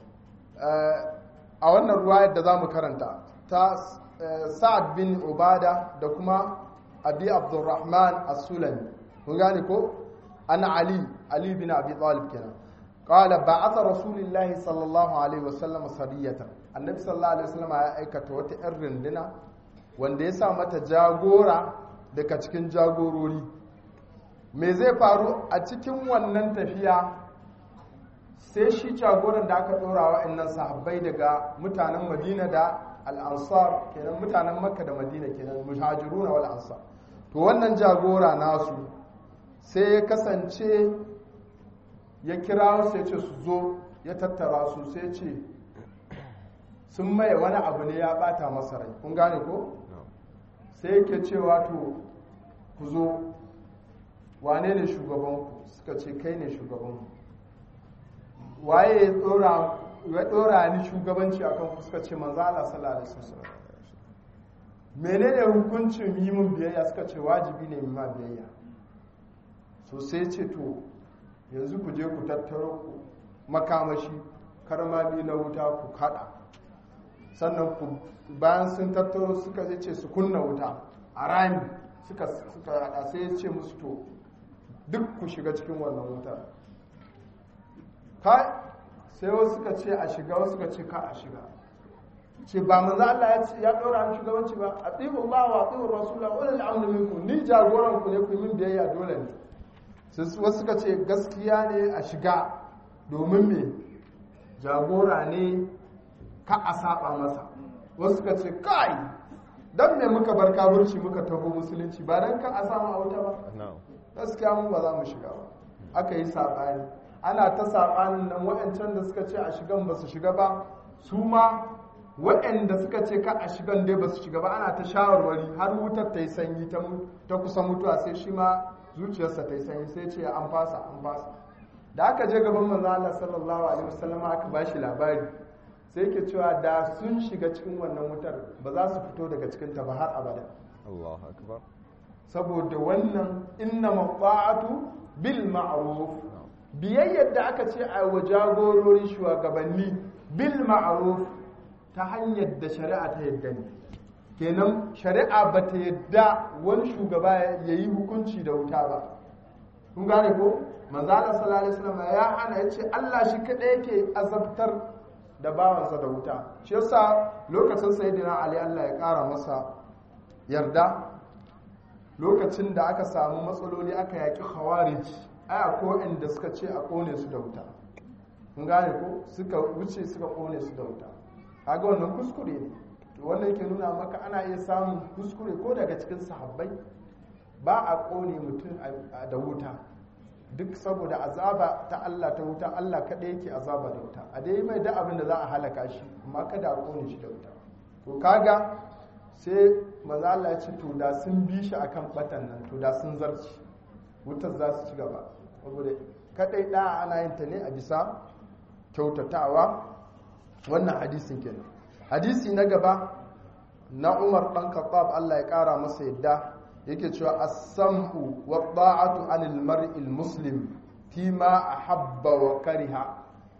a wannan ruwayar da zamu karanta ta sa'ad bin ubada da kuma abi abdurrahman as-sulami kun gane ko ana ali ali bin abi talib kenan قال بعث رسول الله صلى الله عليه وسلم سرية النبي صلى الله عليه وسلم ya aikata wata ƴan runduna wanda ya sa mata jagora daga cikin jagorori me zai faru a cikin wannan tafiya sai shi jagoran da aka ɗora wa'annan sahabbai daga mutanen madina da al'ansar kenan mutanen makka da madina kenan muhajiruna wal ansar to wannan jagora nasu sai ya kasance ya kira su ya ce su zo ya tattara su sai ce sun maye wani abu ne ya bata masa rai kun gane ko sai yake cewa to ku zo wane ne shugabanku suka ce kai ne shugabanku waye ya dora ni shugabanci akan ku suka ce manzo Allah sallallahu alaihi wasallam menene hukuncin yi mun biyayya suka ce wajibi ne ma biyayya so sai ce to yanzu ku je ku tattaro ku makamashi karmami na wuta ku kada sannan ku bayan sun tattaro suka ce su kunna wuta a rami suka suka hada sai ya ce musu to duk ku shiga cikin wannan wutar kai sai wasu suka ce a shiga wasu suka ce ka a shiga ce ba manzo Allah ya dora mu shugabanci ba atiqu Allah wa atiqu Rasul wa ulil amri minkum ni jagoran ku ne ku min biyayya dole ne wasu suka ce gaskiya ne a shiga domin me jagora ne ka a saba masa wasu suka ce kai don me muka bar kaburci muka taho musulunci ba don ka a samu a wuta ba gaskiya mun ba za mu shiga ba aka yi saɓani ana ta saɓanin nan waɗancan da suka ce a shigan ba su shiga ba su ma waɗanda suka ce ka a shigan dai ba su shiga ba ana ta shawarwari har wutar ta yi sanyi ta kusa mutuwa sai shi ma zuciyarsa ta yi sanyi sai ce an fasa an fasa da aka je gaban manzo Allah sallallahu alaihi wasallam aka ba shi labari sai ke cewa da sun shiga cikin wannan wutar ba za su fito daga cikin ta ba har abada Allahu akbar saboda wannan inna maqa'atu bil ma'ruf biyayyar da aka ce a wa jagorori shugabanni bil ma'ruf ta hanyar da shari'a ta yadda ne kenan shari'a ba ta yadda wani shugaba ya yi hukunci da wuta ba kun gane ko manzala sallallahu alaihi wasallam ya hana ya ce Allah shi kadai yake azabtar da bawansa da wuta shi yasa lokacin sayyidina ali Allah ya kara masa yarda lokacin da aka samu matsaloli aka yaki khawarij ai akwai inda suka ce a kone su da wuta kun gane ko suka wuce suka kone su da wuta kaga wannan kuskure ne to wannan yake nuna maka ana iya samun kuskure ko daga cikin sahabbai ba a kone mutum da wuta duk saboda azaba ta Allah ta wuta Allah kaɗai yake azaba da wuta a dai mai da abin da za a halaka shi amma kada a kone shi da wuta to kaga sai maza Allah ya ce to da sun bi shi akan batan nan to da sun zarci wutar za su ci gaba saboda kadai da ana yin ta ne a bisa kyautatawa wannan hadisin kenan hadisi na gaba na Umar dan Khattab Allah ya kara masa yadda yake cewa as-sam'u wa ta'atu 'anil mar'il muslim fi ma ahabba wa kariha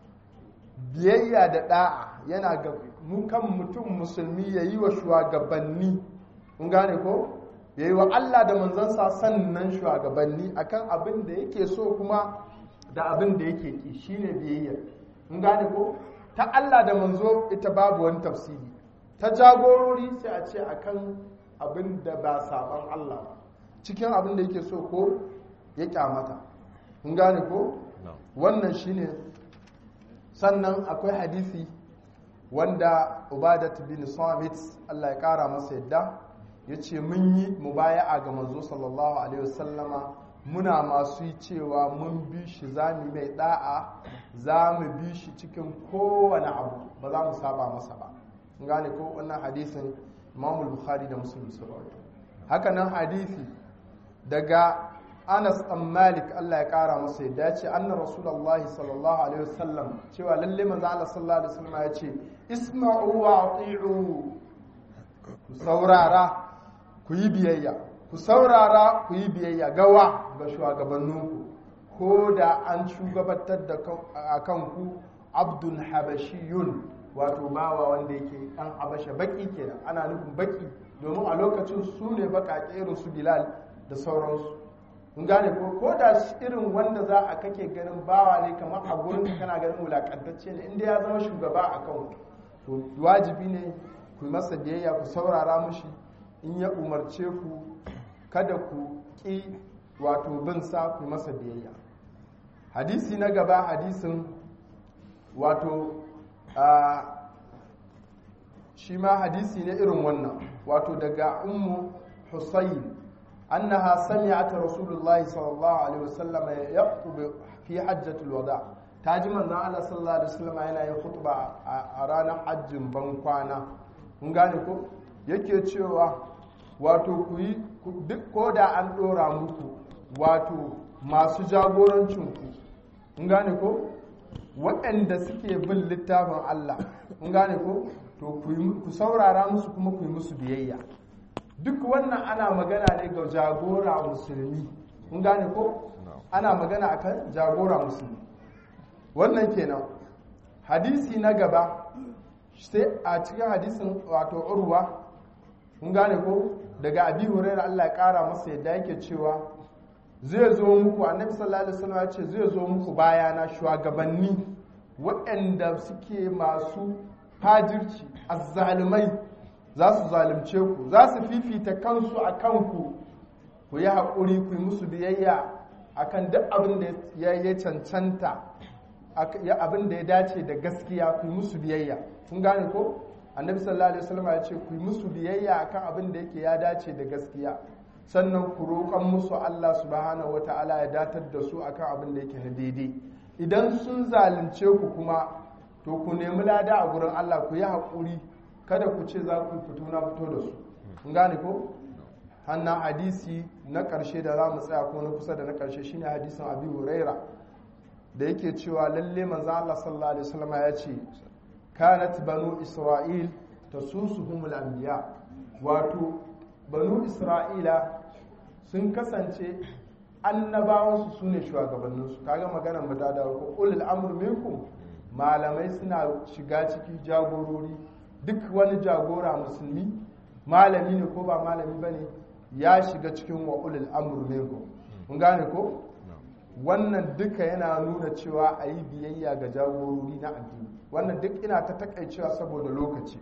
biyayya da da'a yana ga mu kan mutum musulmi yayi wa shugabanni kun gane ko yayi wa Allah da manzansa sannan shugabanni akan abin da yake so kuma da abin da yake ki shine biyayya kun gane ko ta Allah da manzo ita babu wani tafsiri ta jagorori sai a ce akan abin da ba saban Allah cikin abin da yake so ko ya kyamata kun gane ko wannan shine sannan akwai hadisi wanda ubadat bin samit Allah ya kara masa yadda ya ce mun yi mubaya'a ga manzo sallallahu alaihi wasallama muna masu yi cewa mun bi shi za mu mai da'a za mu bi shi cikin kowane abu ba za mu saba masa ba gane ko wannan hadisin imamul bukhari da muslim su rawaito haka nan hadisi daga Anas ɗan Malik Allah ya ƙara masa yadda ya ce anna Rasulullahi sallallahu alaihi wasallam cewa lalle manzo Allah sallallahu alaihi wasallam ya ce isma'u wa ati'u ku saurara ku yi biyayya ku saurara ku yi biyayya gawa ga shugabanninku ko da an shugabantar da a kanku abdun habashiyun wato bawa wanda yake ɗan habasha baki kenan ana nufin baki domin a lokacin su ne baƙaƙe irin su bilal da sauransu kun gane ko ko da irin wanda za a kake ganin bawa ne kamar a gurin kana ganin wulakantacce ne inda ya zama shugaba a kan to wajibi ne ku masa biyayya ku saurara mushi in ya umarce ku kada ku ƙi wato bin sa ku masa biyayya hadisi na gaba hadisin wato shi ma hadisi ne irin wannan wato daga ummu husayn annaha sami'at rasulullahi sallallahu alaihi wasallam yaqtubu fi hajjatul wada ta ji manzon Allah sallallahu alaihi wasallam yana yin khutba a ranar hajjin ban kwana kun gane ko yake cewa wato ku yi duk ko da an dora muku wato masu jagorancin ku kun gane ko waɗanda suke bin littafin Allah kun gane ko to ku saurara musu kuma ku yi musu biyayya duk wannan ana magana ne ga jagora musulmi kun gane ko ana magana akan jagora musulmi wannan kenan hadisi na gaba sai a cikin hadisin wato urwa kun gane ko daga abi hurairah Allah ya kara masa yadda yake cewa zai zo muku annabi sallallahu alaihi wasallam ya ce zai zo muku bayana shugabanni waɗanda suke masu fajirci azzalumai za su zalunce ku za su fifita kansu a kanku ku yi haƙuri ku yi musu biyayya akan duk abin da ya cancanta abin da ya dace da gaskiya ku yi musu biyayya kun gane ko annabi sallallahu alaihi wasallam ya ce ku yi musu biyayya akan abin da yake ya dace da gaskiya sannan ku roƙon musu Allah subhanahu wata'ala ya datar da su akan abin da yake na daidai idan sun zalunce ku kuma to ku nemi lada a gurin Allah ku yi haƙuri kada ku ce za ku fito na fito da su kun gane ko hannan hadisi na ƙarshe da za mu tsaya ko na kusa da na ƙarshe shine hadisin abi huraira da yake cewa lalle manzo Allah sallallahu alaihi wasallam ya ce kanat banu isra'il tasusuhumul anbiya wato banu isra'ila sun kasance annabawansu su ne shugabanninsu kaga maganar mu da ko ulul amr minkum malamai suna shiga ciki jagorori duk wani jagora musulmi malami ne ko ba malami ba ne ya shiga cikin wa ulul amr minkum kun gane ko wannan duka yana nuna cewa a yi biyayya ga jagorori na addini wannan duk ina ta takaicewa saboda lokaci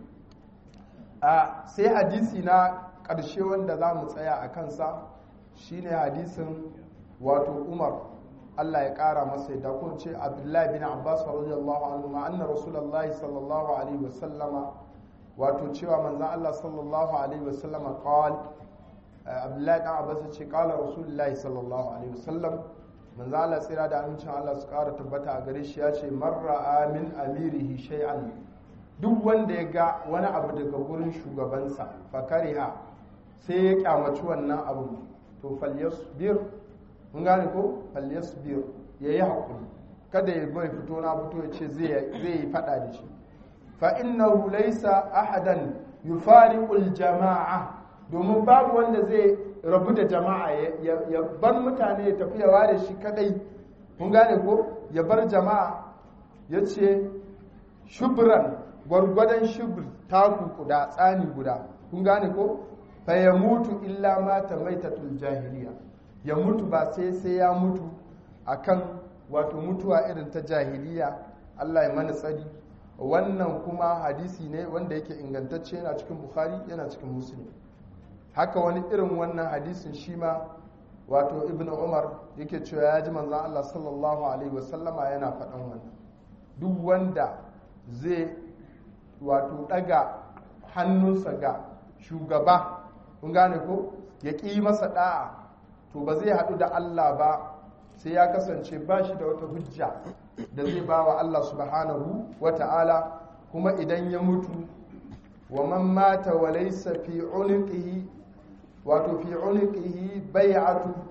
a sai hadisi na ƙarshe wanda za mu tsaya a kansa shine hadisin wato umar Allah ya ƙara masa yadda kun ce abdullahi bin abbas radiyallahu anhu ma anna rasulullahi sallallahu alaihi wasallama wato cewa manzon Allah sallallahu alaihi wasallama qal abdullahi dan abbas ce qala rasulullahi sallallahu alaihi wasallam manzon Allah tsira da amincin Allah su ƙara tabbata a gare shi ya ce marra amin amirihi shay'an duk wanda ya ga wani abu daga gurin shugabansa fakariha sai ya kyamaci wannan abu to falyasbir mun gane ko falyasbir ya yi haƙuri kada ya bai fito na fito ya ce zai yi faɗa da shi fa innahu laysa ahadan yufariqul jama'a domin babu wanda zai rabu da jama'a ya bar mutane ya tafi ya ware shi kadai mun gane ko ya bar jama'a ya ce shubran gwargwadon shubr taku guda tsani guda kun gane ko fa ya mutu illa mata maitatul jahiliya ya mutu ba sai sai ya mutu akan wato mutuwa irin ta jahiliya Allah ya mana tsari wannan kuma hadisi ne wanda yake ingantacce yana cikin bukhari yana cikin muslim haka wani irin wannan hadisin shi ma wato ibn umar yake cewa ya ji manzan Allah sallallahu alaihi wasallama yana faɗan wannan duk wanda zai wato ɗaga hannunsa ga shugaba kun gane ko ya ƙi masa ɗa'a to ba zai haɗu da Allah ba sai ya kasance ba shi da wata hujja da zai ba wa Allah subhanahu wa ta'ala kuma idan ya mutu wa man mata wa laysa fi uniqihi wato fi uniqihi bai'atu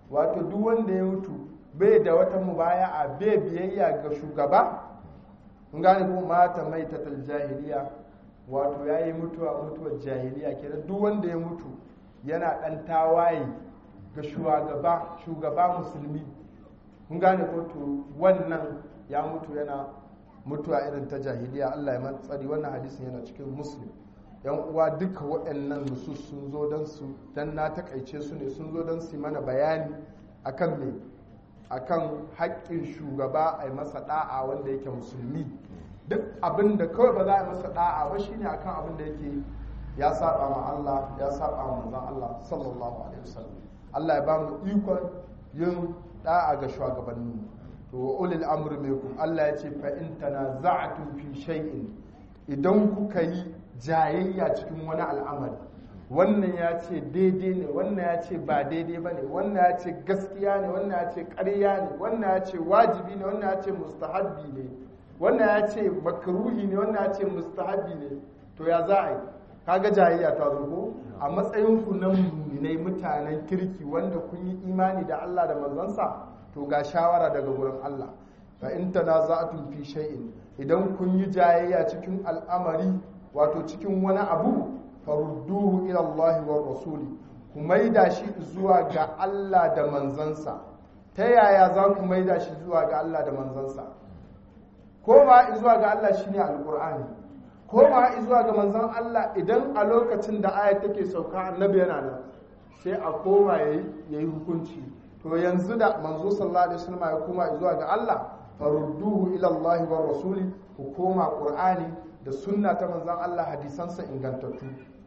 wato duk wanda ya mutu bai da wata mubaya'a bai biyayya ga shugaba kun gane ko mata mai tatal jahiliya wato yayi mutuwa mutuwar jahiliya kenan duk wanda ya mutu yana dan tawaye ga shugaba shugaba musulmi kun gane ko to wannan ya mutu yana mutuwa irin ta jahiliya Allah ya matsari wannan hadisin yana cikin muslim yan uwa duka waɗannan nusus sun zo don su dan na takaice su ne sun zo don su mana bayani akan me akan haƙƙin shugaba a yi masa da'a wanda yake musulmi duk abin da kawai ba za a yi masa da'a ba shine akan abin da yake ya saba ma Allah ya saba ma manzon Allah sallallahu alaihi wasallam Allah ya ba mu ikon yin da'a ga shugabanni to wa ulil amri minkum Allah ya ce fa in tanaza'tum fi shay'in idan kuka yi jayayya cikin wani al'amari wannan ya ce daidai ne wannan ya ce ba daidai ba ne wannan ya ce gaskiya ne wannan ya ce ƙarya ne wannan ya ce wajibi ne wannan ya ce mustahabbi ne wannan ya ce makruhi ne wannan ya ce mustahabbi ne to ya za a yi kaga jayayya ta zo ko a matsayin ku na muminai mutanen kirki wanda kun yi imani da Allah da manzansa to ga shawara daga wurin Allah fa in tanaza'tum fi shay'in idan kun yi jayayya cikin al'amari wato cikin wani abu farudduhu ila Allah wa rasuli ku maida shi zuwa ga Allah da manzansa ta yaya za ku maida shi zuwa ga Allah da manzansa ko ma zuwa ga Allah shine alqur'ani ko ma zuwa ga manzon Allah idan a lokacin da ayat take sauka annabi yana nan sai a koma yayi yayi hukunci to yanzu da manzo sallallahu alaihi wasallam ya koma zuwa ga Allah farudduhu ila Allah wa rasuli ku koma qur'ani da sunna ta manzon Allah hadisansa ingantattu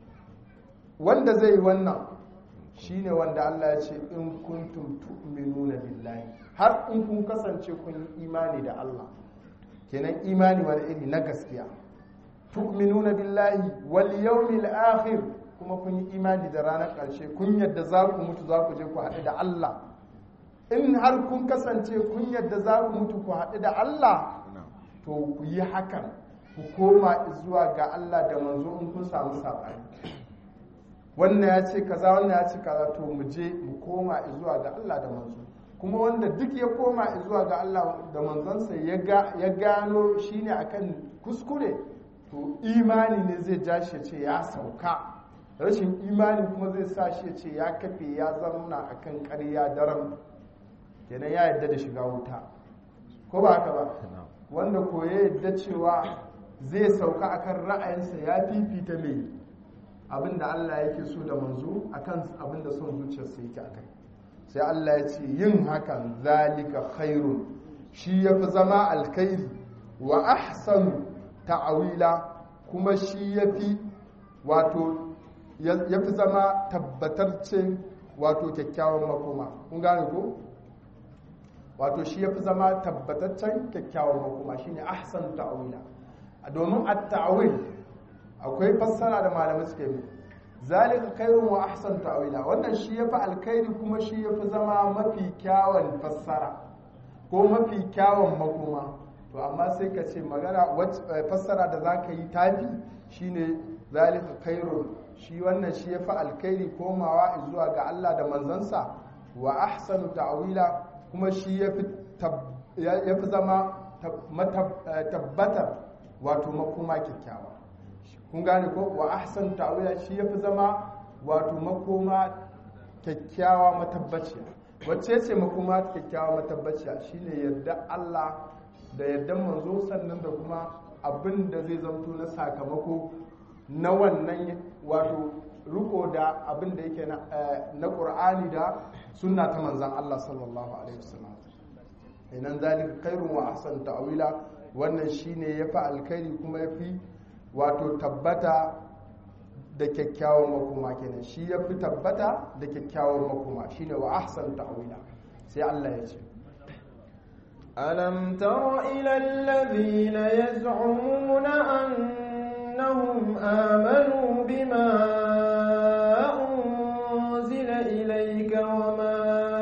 wanda zai yi wannan shine wanda Allah ya ce in kuntum tu'minuna billahi har in kun kasance kun yi imani da Allah kenan imani wani iri na gaskiya tu'minuna billahi wal yawmil akhir kuma kun yi imani da ranar ƙarshe kun yadda za ku mutu za ku je ku haɗu da Allah in har kun kasance kun yadda za ku mutu ku haɗu da Allah to ku yi hakan ku koma zuwa ga Allah da manzo in kun samu saɓani wannan ya ce kaza wannan ya ce kaza to mu je mu koma zuwa ga Allah da manzo kuma wanda duk ya koma zuwa ga Allah da manzansa ya gano shine akan kuskure to imani ne zai ja shi ce ya sauka rashin imani kuma zai sa shi ce ya kafe ya zauna akan ƙarya daren kenan ya yadda da shiga wuta ko ba haka ba wanda ko ya yadda cewa zai sauka akan ra'ayinsa ya fifita mai abin da Allah yake so da manzo akan abin da son zuciyarsa yake akai sai Allah ya ce yin hakan zalika khairun shi yafi zama alkhairi wa ahsanu ta'awila kuma shi yafi wato yafi zama tabbatarce wato kyakkyawan makoma kun gane ko wato shi yafi zama tabbataccen kyakkyawan makoma shine ahsanu ta'awila domin at-ta'awil akwai fassara da malamai suka yi zalika khairun wa ahsan ta'wila wannan shi yafi alkhairi kuma shi yafi zama mafi kyawun fassara ko mafi kyawun makoma to amma sai ka ce magana fassara da zaka yi tafi shine zalika khairun shi wannan shi yafi alkhairi komawa zuwa ga Allah da manzansa wa ahsanu ta'wila kuma shi yafi yafi zama tabbatar wato makoma kyakkyawa kun gane ko wa ahsan ta'wila shi yafi zama wato makoma kyakkyawa matabbaciya wacce ce makoma kyakkyawa matabbaciya shine yadda Allah da yadda manzo sannan da kuma abin da zai zamto na sakamako na wannan wato riko da abin da yake na Qur'ani da sunna ta manzon Allah sallallahu alaihi wasallam inan zalika khairun wa ahsan ta'wila wannan shine yafi alkhairi kuma yafi wato tabbata da kyakkyawan makoma kenan shi ya fi tabbata da kyakkyawan makoma shi ne wa ahsan ta'wila sai Allah ya ce ألم تر إلى الذين يزعمون أنهم آمنوا بما أنزل إليك وما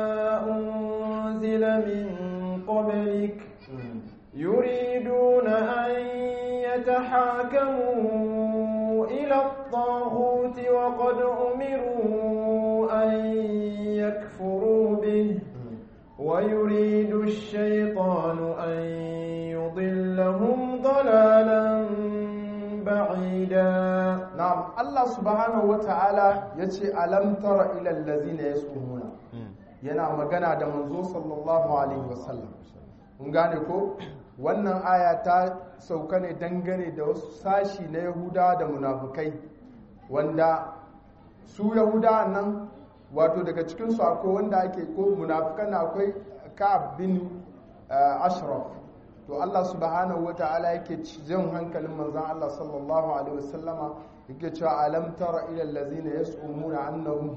أنزل من قبلك يريدون أن يتحاكموا إلى الطاغوت وقد أمروا أن يكفروا به ويريد الشيطان أن يضلهم ضلالا بعيدا na'am Allah subhanahu wata'ala yace alam tara ila allazina yasumuna yana magana da manzo sallallahu alaihi wasallam kun gane ko wannan aya ta sauka ne dangane da wasu sashi na yahuda da munafukai wanda su yahuda nan wato daga cikinsu akwai wanda ake ko munafukan akwai ka'ab bin uh, ashraf to Allah subhanahu wata'ala yake jan hankalin manzon Allah sallallahu alaihi wasallama yake cewa alam tara ila allazina yas'umuna annahum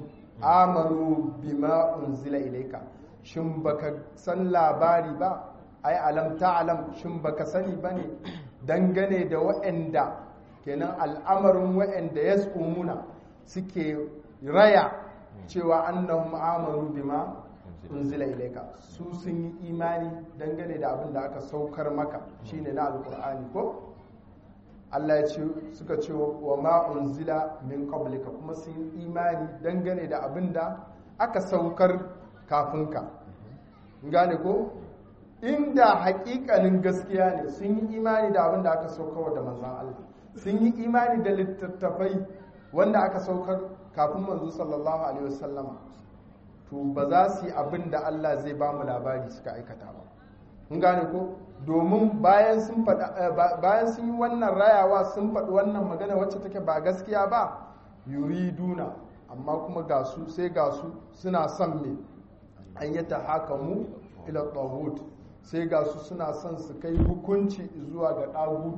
amanu bima unzila ilayka shin baka san labari ba ai alam ta'lam shin baka sani bane dangane da waɗanda kenan al'amarin waɗanda yas'umuna suke raya cewa annahum amanu bima unzila ilayka su sun yi imani dangane da abin da aka saukar maka shine na alqur'ani ko Allah ya ce suka ce wa ma unzila min qablika kuma sun yi imani dangane da abin da aka saukar kafin ka gane ko inda hakikanin gaskiya ne sun yi imani da abin da aka saukar da manzon Allah sun yi imani da littattafai wanda aka saukar kafin manzo sallallahu alaihi wasallama to ba za su yi abin da Allah zai ba mu labari suka aikata ba kun gane ko domin bayan sun bayan sun yi wannan rayawa sun faɗi wannan magana wacce take ba gaskiya ba yuriduna amma kuma ga su sai ga su suna son me an yi ta haka mu ila tawhid sai ga su suna son su kai hukunci zuwa ga ɗagutu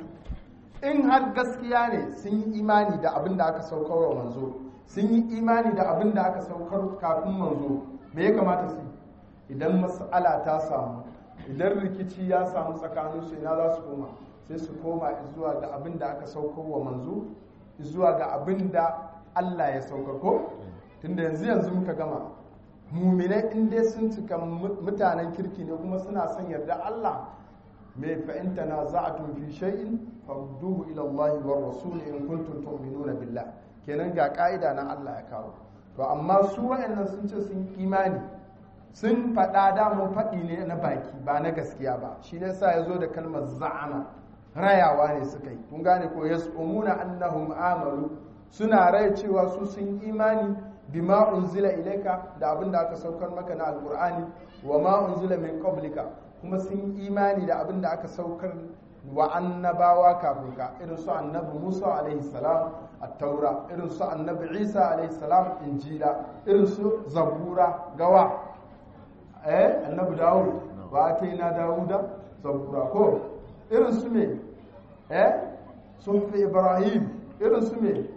in har gaskiya ne sun yi imani da abin da aka saukar wa manzo sun yi imani da abin da aka saukar kafin manzo me ya kamata su idan mas'ala ta samu idan rikici ya samu tsakanin su ina za su koma sai su koma zuwa ga abin da aka saukar wa manzo zuwa ga abin da Allah ya saukar ko tunda yanzu yanzu muka gama muminai in dai sun cika mutanen kirki ne kuma suna son yarda Allah mai fa'inta na za'atun fi shay'in farduhu ila Allah wa rasul in kuntum tu'minuna billah kenan ga ka'ida na Allah ya kawo to amma su wayannan sun ce sun imani sun faɗa da mu faɗi ne na baki ba na gaskiya ba shi ne sa yazo da kalmar za'ama rayawa ne suka yi kun gane ko yas'umuna annahum amalu suna rai cewa su sun imani bima unzila ilaika da abin da aka saukar maka na alqur'ani wa ma unzila min qablika kuma sun imani da abin da aka saukar wa annabawa kafin ka irin su annabi Musa alaihi salam at-taura irin su annabi Isa alaihi salam injila irin su zabura gawa eh annabi Dawud wa ataina Dawuda zabura ko irin su me eh sufi Ibrahim irin su me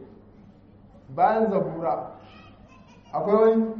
bayan zabura akwai wani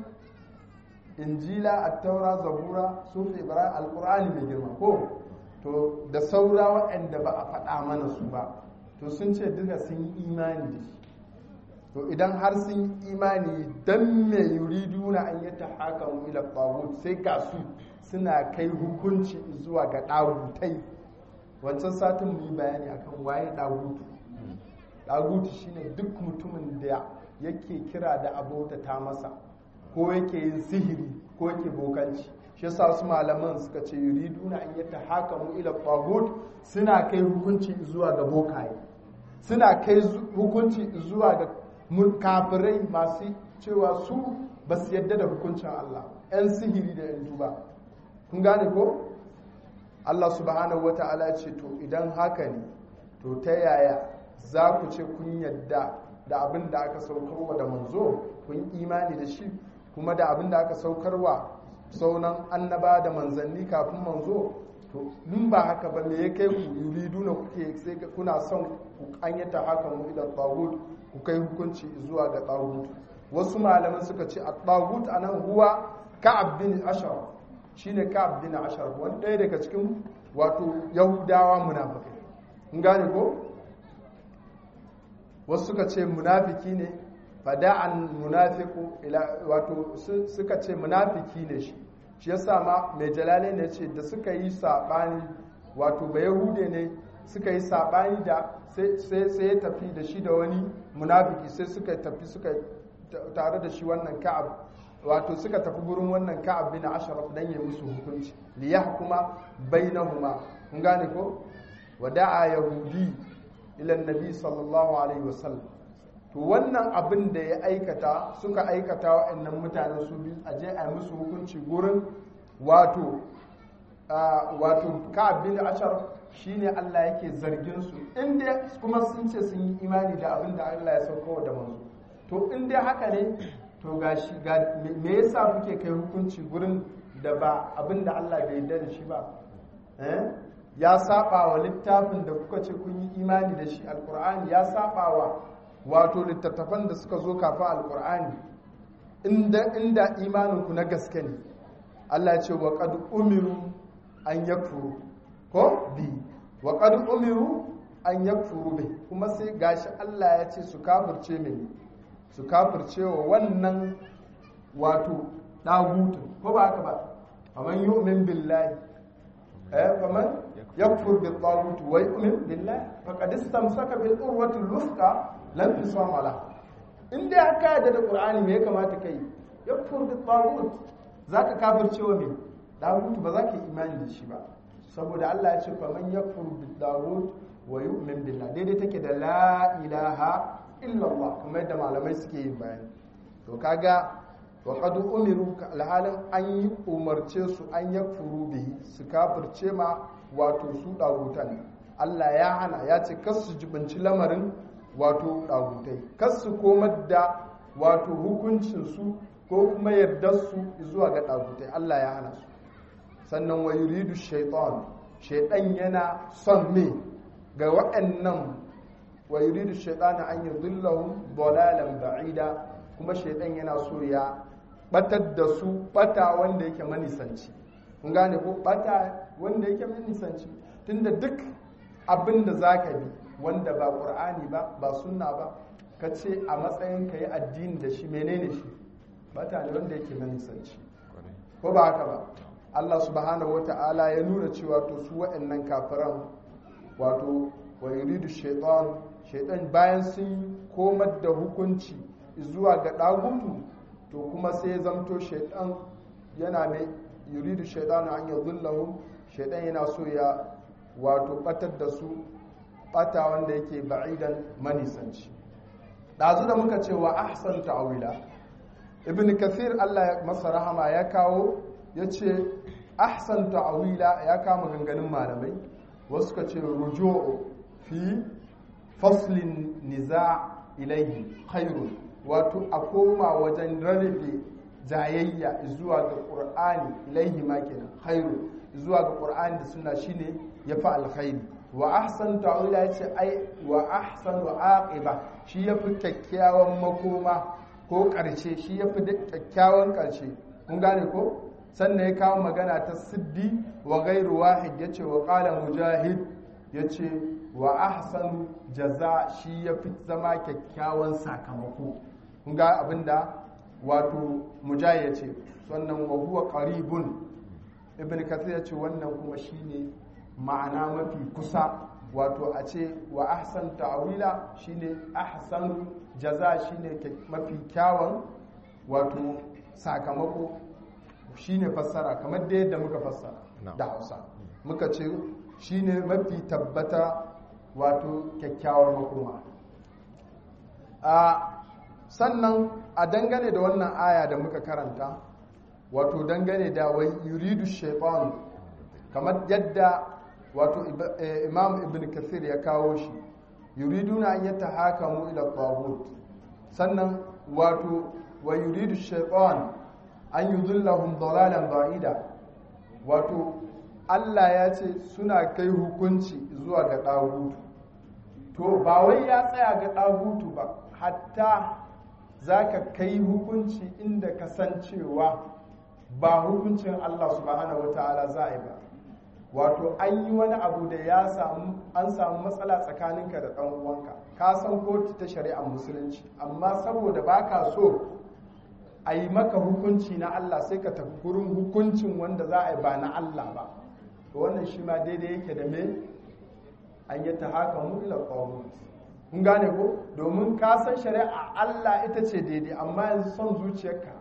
injila attaura zabura sufi ibrahim alkur'ani mai girma ko to da saura waɗanda ba a faɗa mana su ba to sun ce duka sun yi imani da shi to idan har sun yi imani dan mai yuridu na an yi ta haka ila tawut sai ga su suna kai hukunci zuwa ga ɗagutai wancan satin mu yi bayani akan waye ɗagutu ɗagutu shine duk mutumin da yake kira da abota ta masa ko yake yin sihiri ko yake bokanci shi yasa su malaman suka ce yuriduna an yata hakamu ila tagut suna kai hukunci zuwa ga bokaye suna kai hukunci zuwa ga kafirai masu cewa su ba su yadda da hukuncin Allah yan sihiri da yan duba kun gane ko Allah subhanahu wata'ala ce to idan haka ne to ta yaya za ku ce kun yadda da abin da aka saukarwa da manzo kun imani da shi kuma da abin da aka saukarwa saunan annaba da manzanni kafin manzo to in ba haka ba me ya kai ku yuridu na kuke sai kuna son ku anyata haka mu ila tawut ku kai hukunci zuwa ga tawut wasu malaman suka ce a tawut anan huwa ka'ab bin ashar shine ka'ab bin ashar wani ɗaya daga cikin wato yahudawa munafikai kun gane ko wasu suka ce munafiki ne fada'an munafiku ila wato suka ce munafiki ne shi shi yasa ma mai jalale ne ce da suka yi sabani wato ba yahude ne suka yi sabani da sai sai ya tafi da shi da wani munafiki sai suka tafi suka tare da shi wannan ka'ab wato suka tafi gurin wannan ka'ab bin ashraf dan ya musu hukunci li yahkuma bainahuma kun gane ko wada'a yahudi ila annabi sallallahu alaihi wasallam to wannan abin da ya aikata suka aikata wa'annan mutanen su bi aje a musu hukunci gurin wato wato ka'ab bin ashraf shine Allah yake zargin su inda kuma sun ce sun yi imani da abin da Allah ya sauko da manzo to in dai haka ne to gashi ga me yasa kuke kai hukunci gurin da ba abin da Allah bai yarda da shi ba eh ya saba wa littafin da kuka ce kun yi imani da shi alqur'ani ya saba wa wato littattafan da suka zo kafin alqur'ani inda inda imanin ku na gaske ne Allah ya ce wa qad umiru an yakfuru ko bi wa qad umiru an yakfuru bi kuma sai gashi Allah ya ce su kafirce mini su kafirce wa wannan wato dagutun ko ba haka ba faman yu'min billahi eh faman yakfur bil tagut wa yu'min billahi faqad istamsaka bil urwati al-wuthqa lam yusama la in dai aka yarda da qur'ani me ya kamata kai yakfur bil tagut zaka kafirce wa me dagutu ba za ka yi imani da shi ba saboda Allah ya ce faman yakfur bil tagut wa yu'min billahi daidai take da la ilaha illallah kamar yadda malamai suke yin bayani to kaga wa qad umiru alhalin an yi umarce su an yakfuru bihi su kafirce ma wato su dagutan Allah ya hana ya ce kas su jibinci lamarin wato dagutai kas su komar da wato hukuncin su ko kuma yardar su zuwa ga dagutai Allah ya hana su sannan wa yuridu shaytan shaytan yana son me ga waɗannan wa yuridu shaytanu an yudillahum dalalan ba'ida kuma shaytan yana so ya batar da su bata wanda yake manisanci kun gane ko bata wanda yake manisanci tunda duk abin da zaka bi wanda ba qur'ani ba ba sunna ba ka ce a matsayin ka yi addini da shi menene shi bata ne wanda yake manisanci ko ba haka ba Allah subhanahu wata'ala ya nuna cewa to su waɗannan kafiran wato wa yuridu shaitan shaitan bayan sun komar da hukunci zuwa ga dagutu to kuma sai zamto shaitan yana mai yuridu shaitan an yadhillahu shaitan yana so ya wato batar da su bata wanda yake ba'idan manisanci dazu da muka ce wa ahsan ta'wila ibn kathir Allah ya masa rahama ya kawo yace ahsan ta'wila ya kama ganganin malamai wasu ka ce ruju'u fi faslin niza ilaihi khairun wato a koma wajen rarrabe jayayya zuwa ga qur'ani ilaihi ma kenan khairu zuwa ga qur'ani da sunna shine yafi alkhairi wa ahsan ta'wila yace ai wa ahsan aqiba shi yafi kyakkyawan makoma ko karshe shi yafi kyakkyawan karshe kun gane ko sannan ya kawo magana ta siddi wa gairu wahid yace wa qala mujahid yace wa ahsanu jaza shi ya fi zama kyakkyawan sakamako kun ga abinda wato mujahid yace sannan wa huwa qaribun ibn kathir yace wannan kuma shine ma'ana mafi kusa wato a ce wa ahsan ta'wila shine ahsanu jaza shine mafi kyawun wato sakamako shine fassara kamar da yadda muka fassara da Hausa muka ce shine mafi tabbata wato kyakkyawar makoma a sannan a dangane da wannan aya da muka karanta wato dangane da wai yuridu shaitan kamar yadda wato imam ibn kathir ya kawo shi yuriduna an yata hakamu ila tagut sannan wato wa yuridu shaitan an yudillahum dalalan ba'ida wato Allah ya ce suna kai hukunci zuwa ga ɗagutu to ba wai ya tsaya ga ɗagutu ba hatta za ka kai hukunci inda kasancewa ba hukuncin Allah subhanahu wata'ala za a yi ba wato an yi wani abu da ya samu an samu matsala tsakaninka da ɗan uwanka ka san kotu ta shari'ar musulunci amma saboda baka so a yi maka hukunci na Allah sai ka tafi gurin hukuncin wanda za a yi ba na Allah ba to wannan shi ma daidai yake da me an yi ta haka mu ila qawmus kun gane ko domin ka san shari'a Allah ita ce daidai amma yanzu son zuciyarka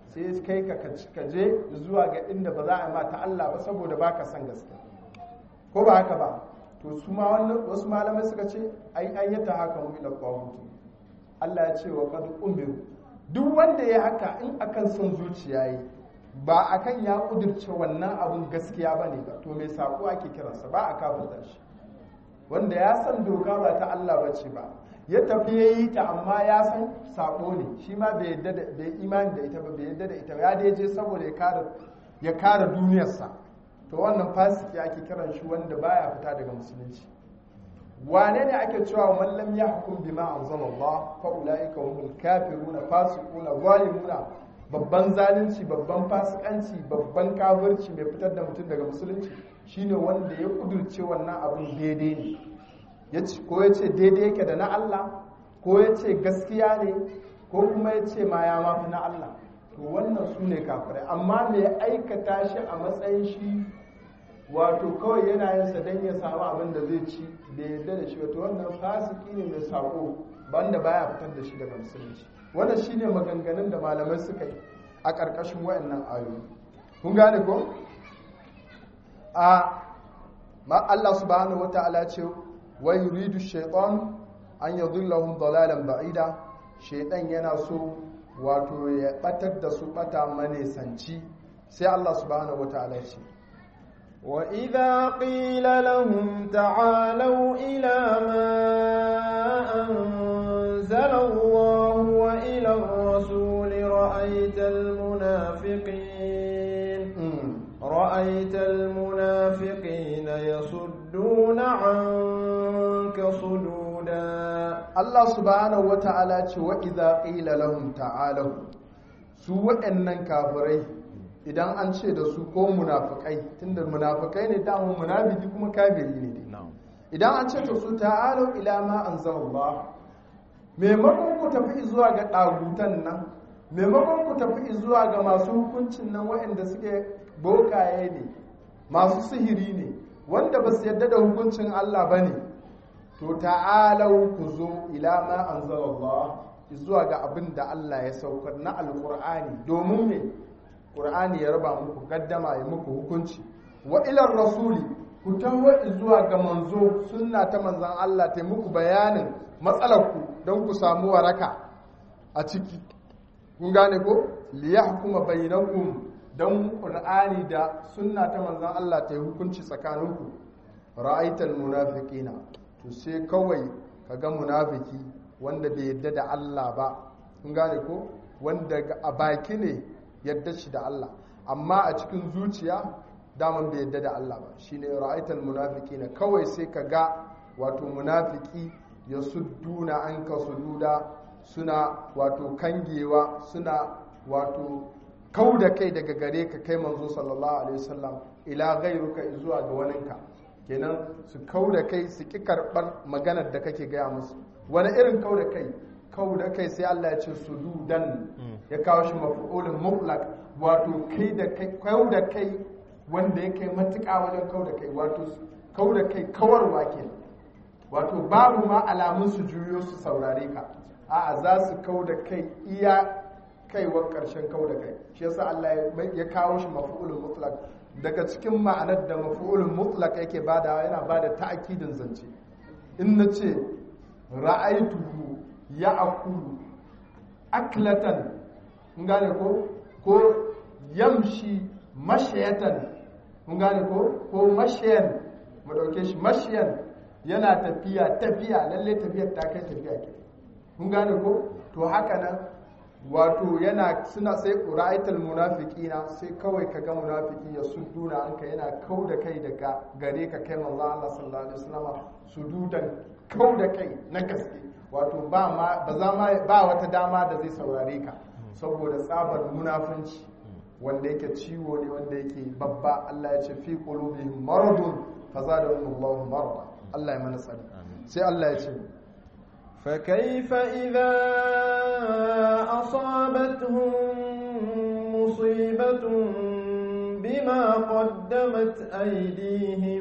sai kai ka ka je zuwa ga inda ba za a ma ta Allah ba saboda baka san gaskiya ko ba haka ba to su ma wannan wasu malamai suka ce ai an yi ta haka mu ila qawmuti Allah ya ce wa qad umiru duk wanda ya haka in akan son zuciya yi ba akan ya kudirce wannan abun gaskiya bane ba to mai sako ake kiransa ba a kafirta shi wanda ya san doka ba ta Allah bace ba ya tafi ya yi ta amma ya san sako ne shi ma bai yadda da bai imani da ita ba bai yadda da ita ya dai je saboda ya kare ya kare duniyarsa to wannan fasiki ake kiran shi wanda baya fita daga musulunci wane ne ake cewa man lam yahkum bima anzalallah fa ulaika humul kafiruna fasiquna zalimuna babban zalunci babban fasikanci babban kafirci mai fitar da mutum daga musulunci shine wanda ya kudurce wannan abin daidai ne ko ya ce daidai yake da na Allah ko ya ce gaskiya ne ko kuma ya ce ma ya mafi na Allah to wannan su ne kafirai amma mai aikata shi a matsayin shi wato kawai yana yin sa don ya samu abin da zai ci da yadda da shi wato wannan fasiki ne mai sako banda baya fitar da shi daga musulunci wannan shine maganganun da malamai suka yi a ƙarƙashin wayannan ayoyi kun gane ko a ma Allah subhanahu wataala ce wa yuridu shaytan an yadhillahum dalalan ba'ida shaytan yana so wato ya batar da su bata manesanci sai Allah subhanahu wataala ce وإذا قيل لهم تعالوا إلى ما أنزل الله وإلى الرسول رأيت المنافقين رأيت المنافقين يصدون عنك صدودا الله سبحانه وتعالى وإذا قيل لهم تعالوا سوء أنن كافرين idan an ce da su ko munafikai tunda munafikai ne damun munafiki kuma kafiri ne idan an ce da su ta'alu ila ma anzalallah maimakon ku tafi zuwa ga dagutan nan maimakon ku tafi zuwa ga masu hukuncin nan waɗanda suke bokaye ne masu sihiri ne wanda ba su yadda da hukuncin Allah ba ne to ta'alau ku zo ila ma anzalallah zuwa ga abin da Allah ya saukar na alkur'ani domin me Qur'ani ya raba muku gaddama ya muku hukunci wa ilar rasuli ku taho zuwa ga manzo sunna ta manzan Allah ta muku bayanin matsalarku don ku samu waraka a ciki kun gane ko liyahkuma bainakum don Qur'ani da sunna ta manzan Allah ta yi hukunci tsakaninku ra'aital munafiqina to sai kawai kaga munafiki wanda bai yadda da Allah ba kun gane ko wanda a baki ne yadda shi da Allah amma a cikin zuciya daman bai yadda da Allah ba shine ra'aital munafiqina kawai sai ka ga wato munafiki ya sudduna an ka sududa suna wato kangewa suna wato kau da kai daga gare ka kai manzo sallallahu alaihi wasallam ila gairuka zuwa ga waninka kenan su kau da kai su ki karbar maganar da kake gaya musu wani irin kau da kai kau da kai sai Allah ya ce sududan ya kawo shi mafi'ulin mutlaq wato kai da kai kau da kai wanda ya kai matuƙa wajen kau da kai wato kau da kai kawarwa ke wato babu ma alamun su juyo su saurare ka a'a za su kau da kai iya kaiwar ƙarshen kau da kai shi yasa Allah ya kawo shi mafi'ulin mutlaq daga cikin ma'anar da mafi'ulin mutlaq yake badawa yana bada ta'akidin zance in na ce ra'aituhu ya akulu aklatan mun gane ko ko yamshi mashayatan mun gane ko ko mashayan mu dauke shi mashayan yana tafiya tafiya lalle tafiyar ta kai tafiya ke mun gane ko to haka nan wato yana suna sai ra'aitul munafiqina sai kawai kaga munafiki ya sudduna anka yana kau da kai daga gare ka kai manzo Allah sallallahu alaihi wasallam sududan kau da kai na gaske wato ba ma ba za ma ba wata dama da zai saurare ka saboda tsabar munafunci wanda yake ciwo ne wanda yake babba Allah ya ce fi qulubihim maradun fazadahum Allahu marada Allah ya mana tsari sai Allah ya ce فكيف إذا أصابتهم مصيبة بما قدمت أيديهم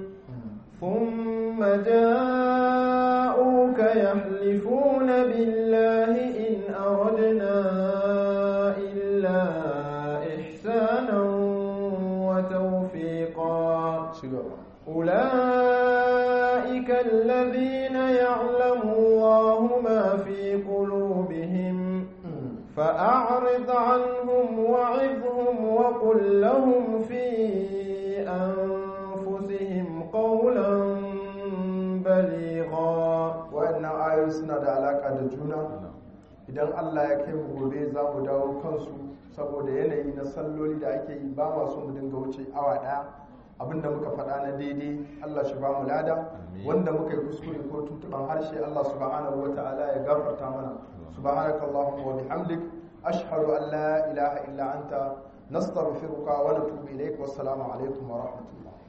ثم جاءوك يحلفون بالله إن أردنا إلا فأعرض عنهم وعظهم وقل لهم في أنفسهم قولا بليغا wayannan ayoyi suna da alaka da juna idan Allah ya kai mu gobe za mu dawo kansu saboda yanayi na salloli da ake yi ba masu mu dinga wuce awa daya abinda muka faɗa na daidai Allah shi ba mu lada wanda muka yi kuskure ko tuntuban harshe Allah subhanahu wa ta'ala ya gafarta mana subhanakallahumma wa bihamdik ashhadu an la ilaha illa anta nastaghfiruka wa natubu ilaik wassalamu alaikum wa rahmatullah